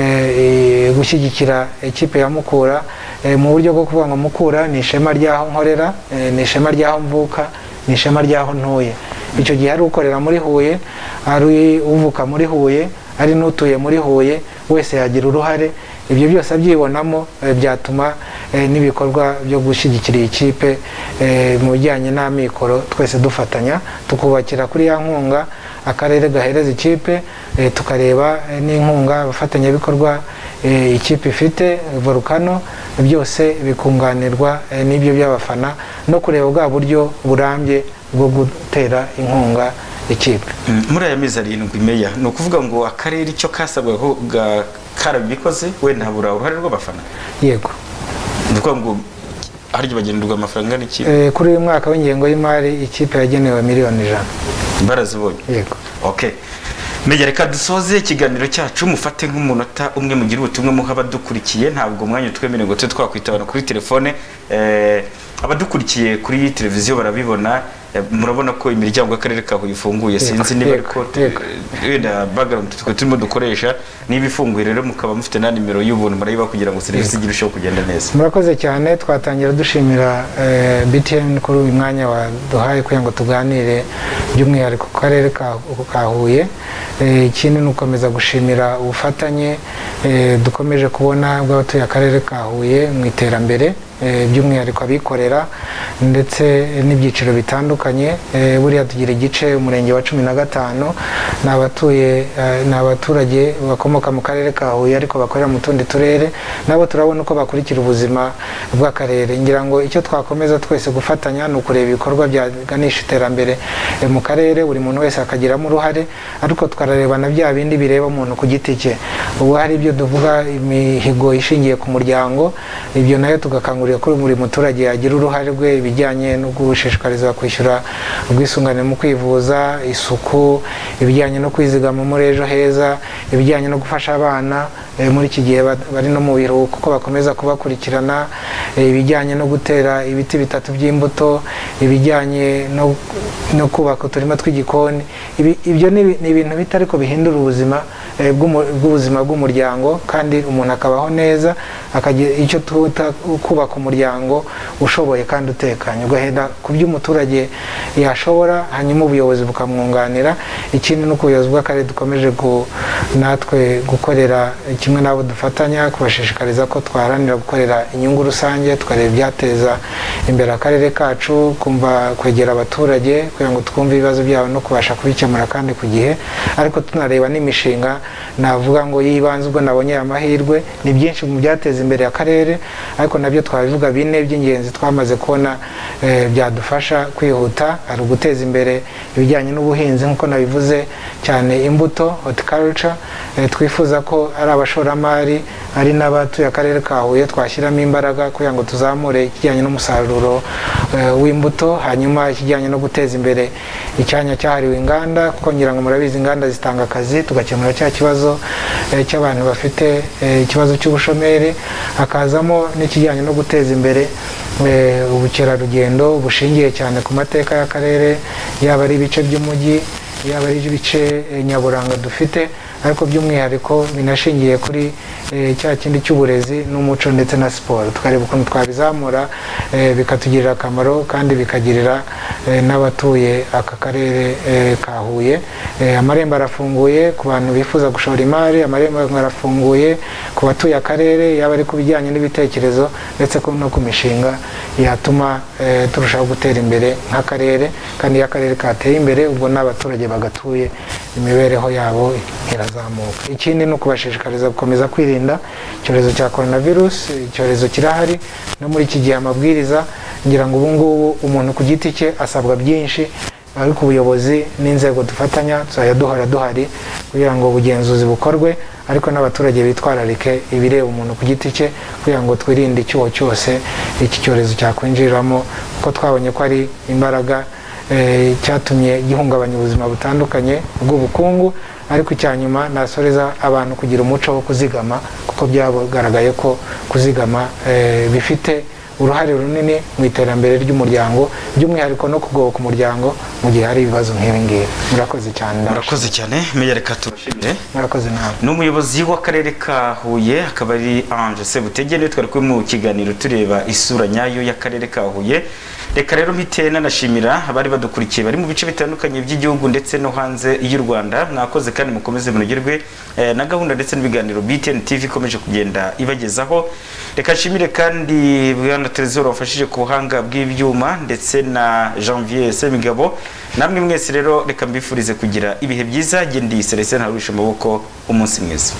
eh, eh, gushyigikira ikipe ya mukura eh, mu buryo bwo kuvuga ngo mukura ni ishema ry'aho nkorera eh, ni ishema ry'aho mvuka ni ishema ry'aho ntuye icyo gihe ari ukorera muri huye ari uvuka muri huye ari n'utuye muri huye wese yagira uruhare ibyo byose abyibonamo eh, byatuma eh, n'ibikorwa byo gushyigikira iyi kipe eh, mu bijyanye n'amikoro twese dufatanya tukubakira kuri ya nkunga akarere gahereza ikipe eh, tukareba eh, n'inkunga abafatanyabikorwa eh, ikipe ifite volukano byose bikunganirwa eh, n'ibyo by'abafana no kureba bwa buryo burambye bwo gutera inkunga ikipe Mm, muri aya mezi arindwi meya ni ukuvuga ngo akarere icyo kasabwa ko ga- karabikoze wenda habura uruhare rw'abafana yego ni ukuvuga ngo harya bagenerwa amafaranga n'iki Eh, kuri uyu mwaka w'ingengo y'imari ikipe yagenewe miliyoni ijana barazibonye yego okay meya reka dusoze ikiganiro cyacu mufate nk'umunota umwe mugire ubutumwa muha abadukurikiye ntabwo umwanya utwemereye ngo tube twakwitabana kuri telefone eh, abadukurikiye kuri televiziyo barabibona eh, murabona ko imiryango y'akarere ka Huye ifunguye Yego, sinzi niba yego, ariko wenda background twe turimo dukoresha niba ifunguye rero mukaba mufite na nimero y'ubuntu murayiba kugira ngo serivisi Yego. irusheho kugenda neza murakoze cyane twatangira dushimira eh, btn kuri uyu mwanya waduhaye kugira ngo tuganire by'umwihariko ku karere ka ka huye Eh, ikindi ni ugukomeza gushimira ubufatanye eh, dukomeje kubona bw'abatuye akarere ka huye mu iterambere eh, by'umwihariko abikorera ndetse n'ibyiciro bitandukanye Eh, buriya tugira igice umurenge wa cumi na gatanu ni abatuye eh, ni abaturage bakomoka mu karere ka huye ariko bakorera mu tundi turere nabo turabona uko bakurikira ubuzima bw'akarere ngira ngo icyo twakomeza twese gufatanya ni ukureba ibikorwa byaganisha iterambere eh, mu karere buri muntu wese akagiramo uruhare ariko tukareba na bya bindi bireba umuntu ku giti cye ubu hari ibyo tuvuga imihigo ishingiye ku muryango ibyo nayo tugakangurira dukangurira ko buri muturage yagira uruhare rwe ibijyanye no gushishikarizwa kwishyura ubwisungane mu kwivuza isuku ibijyanye no kwizigama muri ejo heza ibijyanye no gufasha abana eh, muri iki gihe ba- bari no mu biruhuko ko bakomeza kubakurikirana eh, ibijyanye no gutera ibiti bitatu by'imbuto ibijyanye no no kubaka uturima tw'igikoni Ibi- ibyo ni ibi- ni ibintu bito ariko bihindura ubuzima eh, bw'umu- bw'ubuzima bw'umuryango kandi umuntu akabaho neza akagira icyo tuta kubaka umuryango ushoboye kandi utekanye ugahera ku byo umuturage yashobora hanyuma ubuyobozi bukamwunganira ikindi ni uko ubuyobozi bw'akarere dukomeje gu- natwe gukorera kimwe n'abo dufatanya kubashishikariza ko twaharanira gukorera inyungu rusange tukareba ibyateza imbere akarere kacu kumva kwegera abaturage kugira ngo twumve ibibazo byabo no kubasha kubikemura kandi ku gihe ariko tunareba n'imishinga navuga ngo y'ibanze ubwo nabonye aya mahirwe ni byinshi mu byateza imbere akarere ariko nabyo twabivuga bine by'ingenzi twamaze kubona eh, byadufasha kwihuta ari uguteza imbere ibijyanye n'ubuhinzi nk'uko nabivuze cyane imbuto horticulture eh, twifuza ko ari abashoramari ari n'abatuye akarere ka Huye twashyiramo imbaraga kugira ngo tuzamure ikijyanye n'umusaruro eh, w'imbuto hanyuma ikijyanye no guteza imbere icyanya cyahariwe inganda kuko ngira ngo murabizi inganda zitanga akazi tugakemura cya kibazo eh, cy'abantu bafite eh, ikibazo cy'ubushomeri hakazamo n'ikijyanye no guteza imbere eh, ubukerarugendo bushingiye cyane ku mateka y'akarere yaba ari ibice by'umujyi yaba ari ibice eh, nyaburanga dufite ariko by'umwihariko binashingiye kuri eh, cya kindi cy'uburezi n'umuco ndetse na siporo tukareba ukuntu twabizamura eh, bikatugirira akamaro kandi bikagirira eh, n'abatuye aka karere eh, ka Huye Eh, amarembo arafunguye ku bantu bifuza gushora imari amarembo arafunguye ku batuye akarere yaba ari ku bijyanye n'ibitekerezo ndetse ko no ku mishinga yatuma eh, turushaho gutera imbere nk'akarere kandi iyo akarere kateye imbere ubwo n'abaturage bagatuye imibereho yabo irazamuka ikindi ni ukubashishikariza gukomeza kwirinda icyorezo cya coronavirus icyorezo kirahari no muri iki gihe amabwiriza ngira ngo ubu ngubu umuntu ku giti cye asabwa byinshi ariko ubuyobozi n'inzego dufatanya tuzajya duhora duhari kugira ngo ubugenzuzi bukorwe ariko n'abaturage bitwararike ibireba umuntu ku giti cye kugira ngo twirinde icyuho cyose iki cyorezo cyakwinjiriramo kuko twabonye ko ari imbaraga eh, cyatumye gihungabanya ubuzima butandukanye bw'ubukungu ariko icya nyuma nasoreza abantu kugira umuco wo kuzigama kuko byagaragaye ko kuzigama eh, bifite uruhare runini mu iterambere ry'umuryango by'umwihariko no kugoboka umuryango mu gihe hari ibibazo nk'ibi ngibi murakoze cyane murakoze cyane meya reka tubashimire murakoze nawe ni umuyobozi w'akarere ka huye akaba ari ange sebutege niwe twari kumwe mu kiganiro tureba isura nyayo y'akarere ka huye reka rero mpite nanashimira abari badukurikiye bari mu bice bitandukanye by'igihugu ndetse no hanze y'u rwanda mwakoze kandi mukomeze munogerwe eh, na gahunda ndetse n'ibiganiro btn tv ikomeje kugenda ibagezaho reka nshimire kandi bwana terezoro wafashije ku buhanga bw'ibyuma ndetse na janvier semigabo namwe mwese rero reka mbifurize kugira ibihe byiza jye ndi selestin harurisha amaboko umunsi mwiza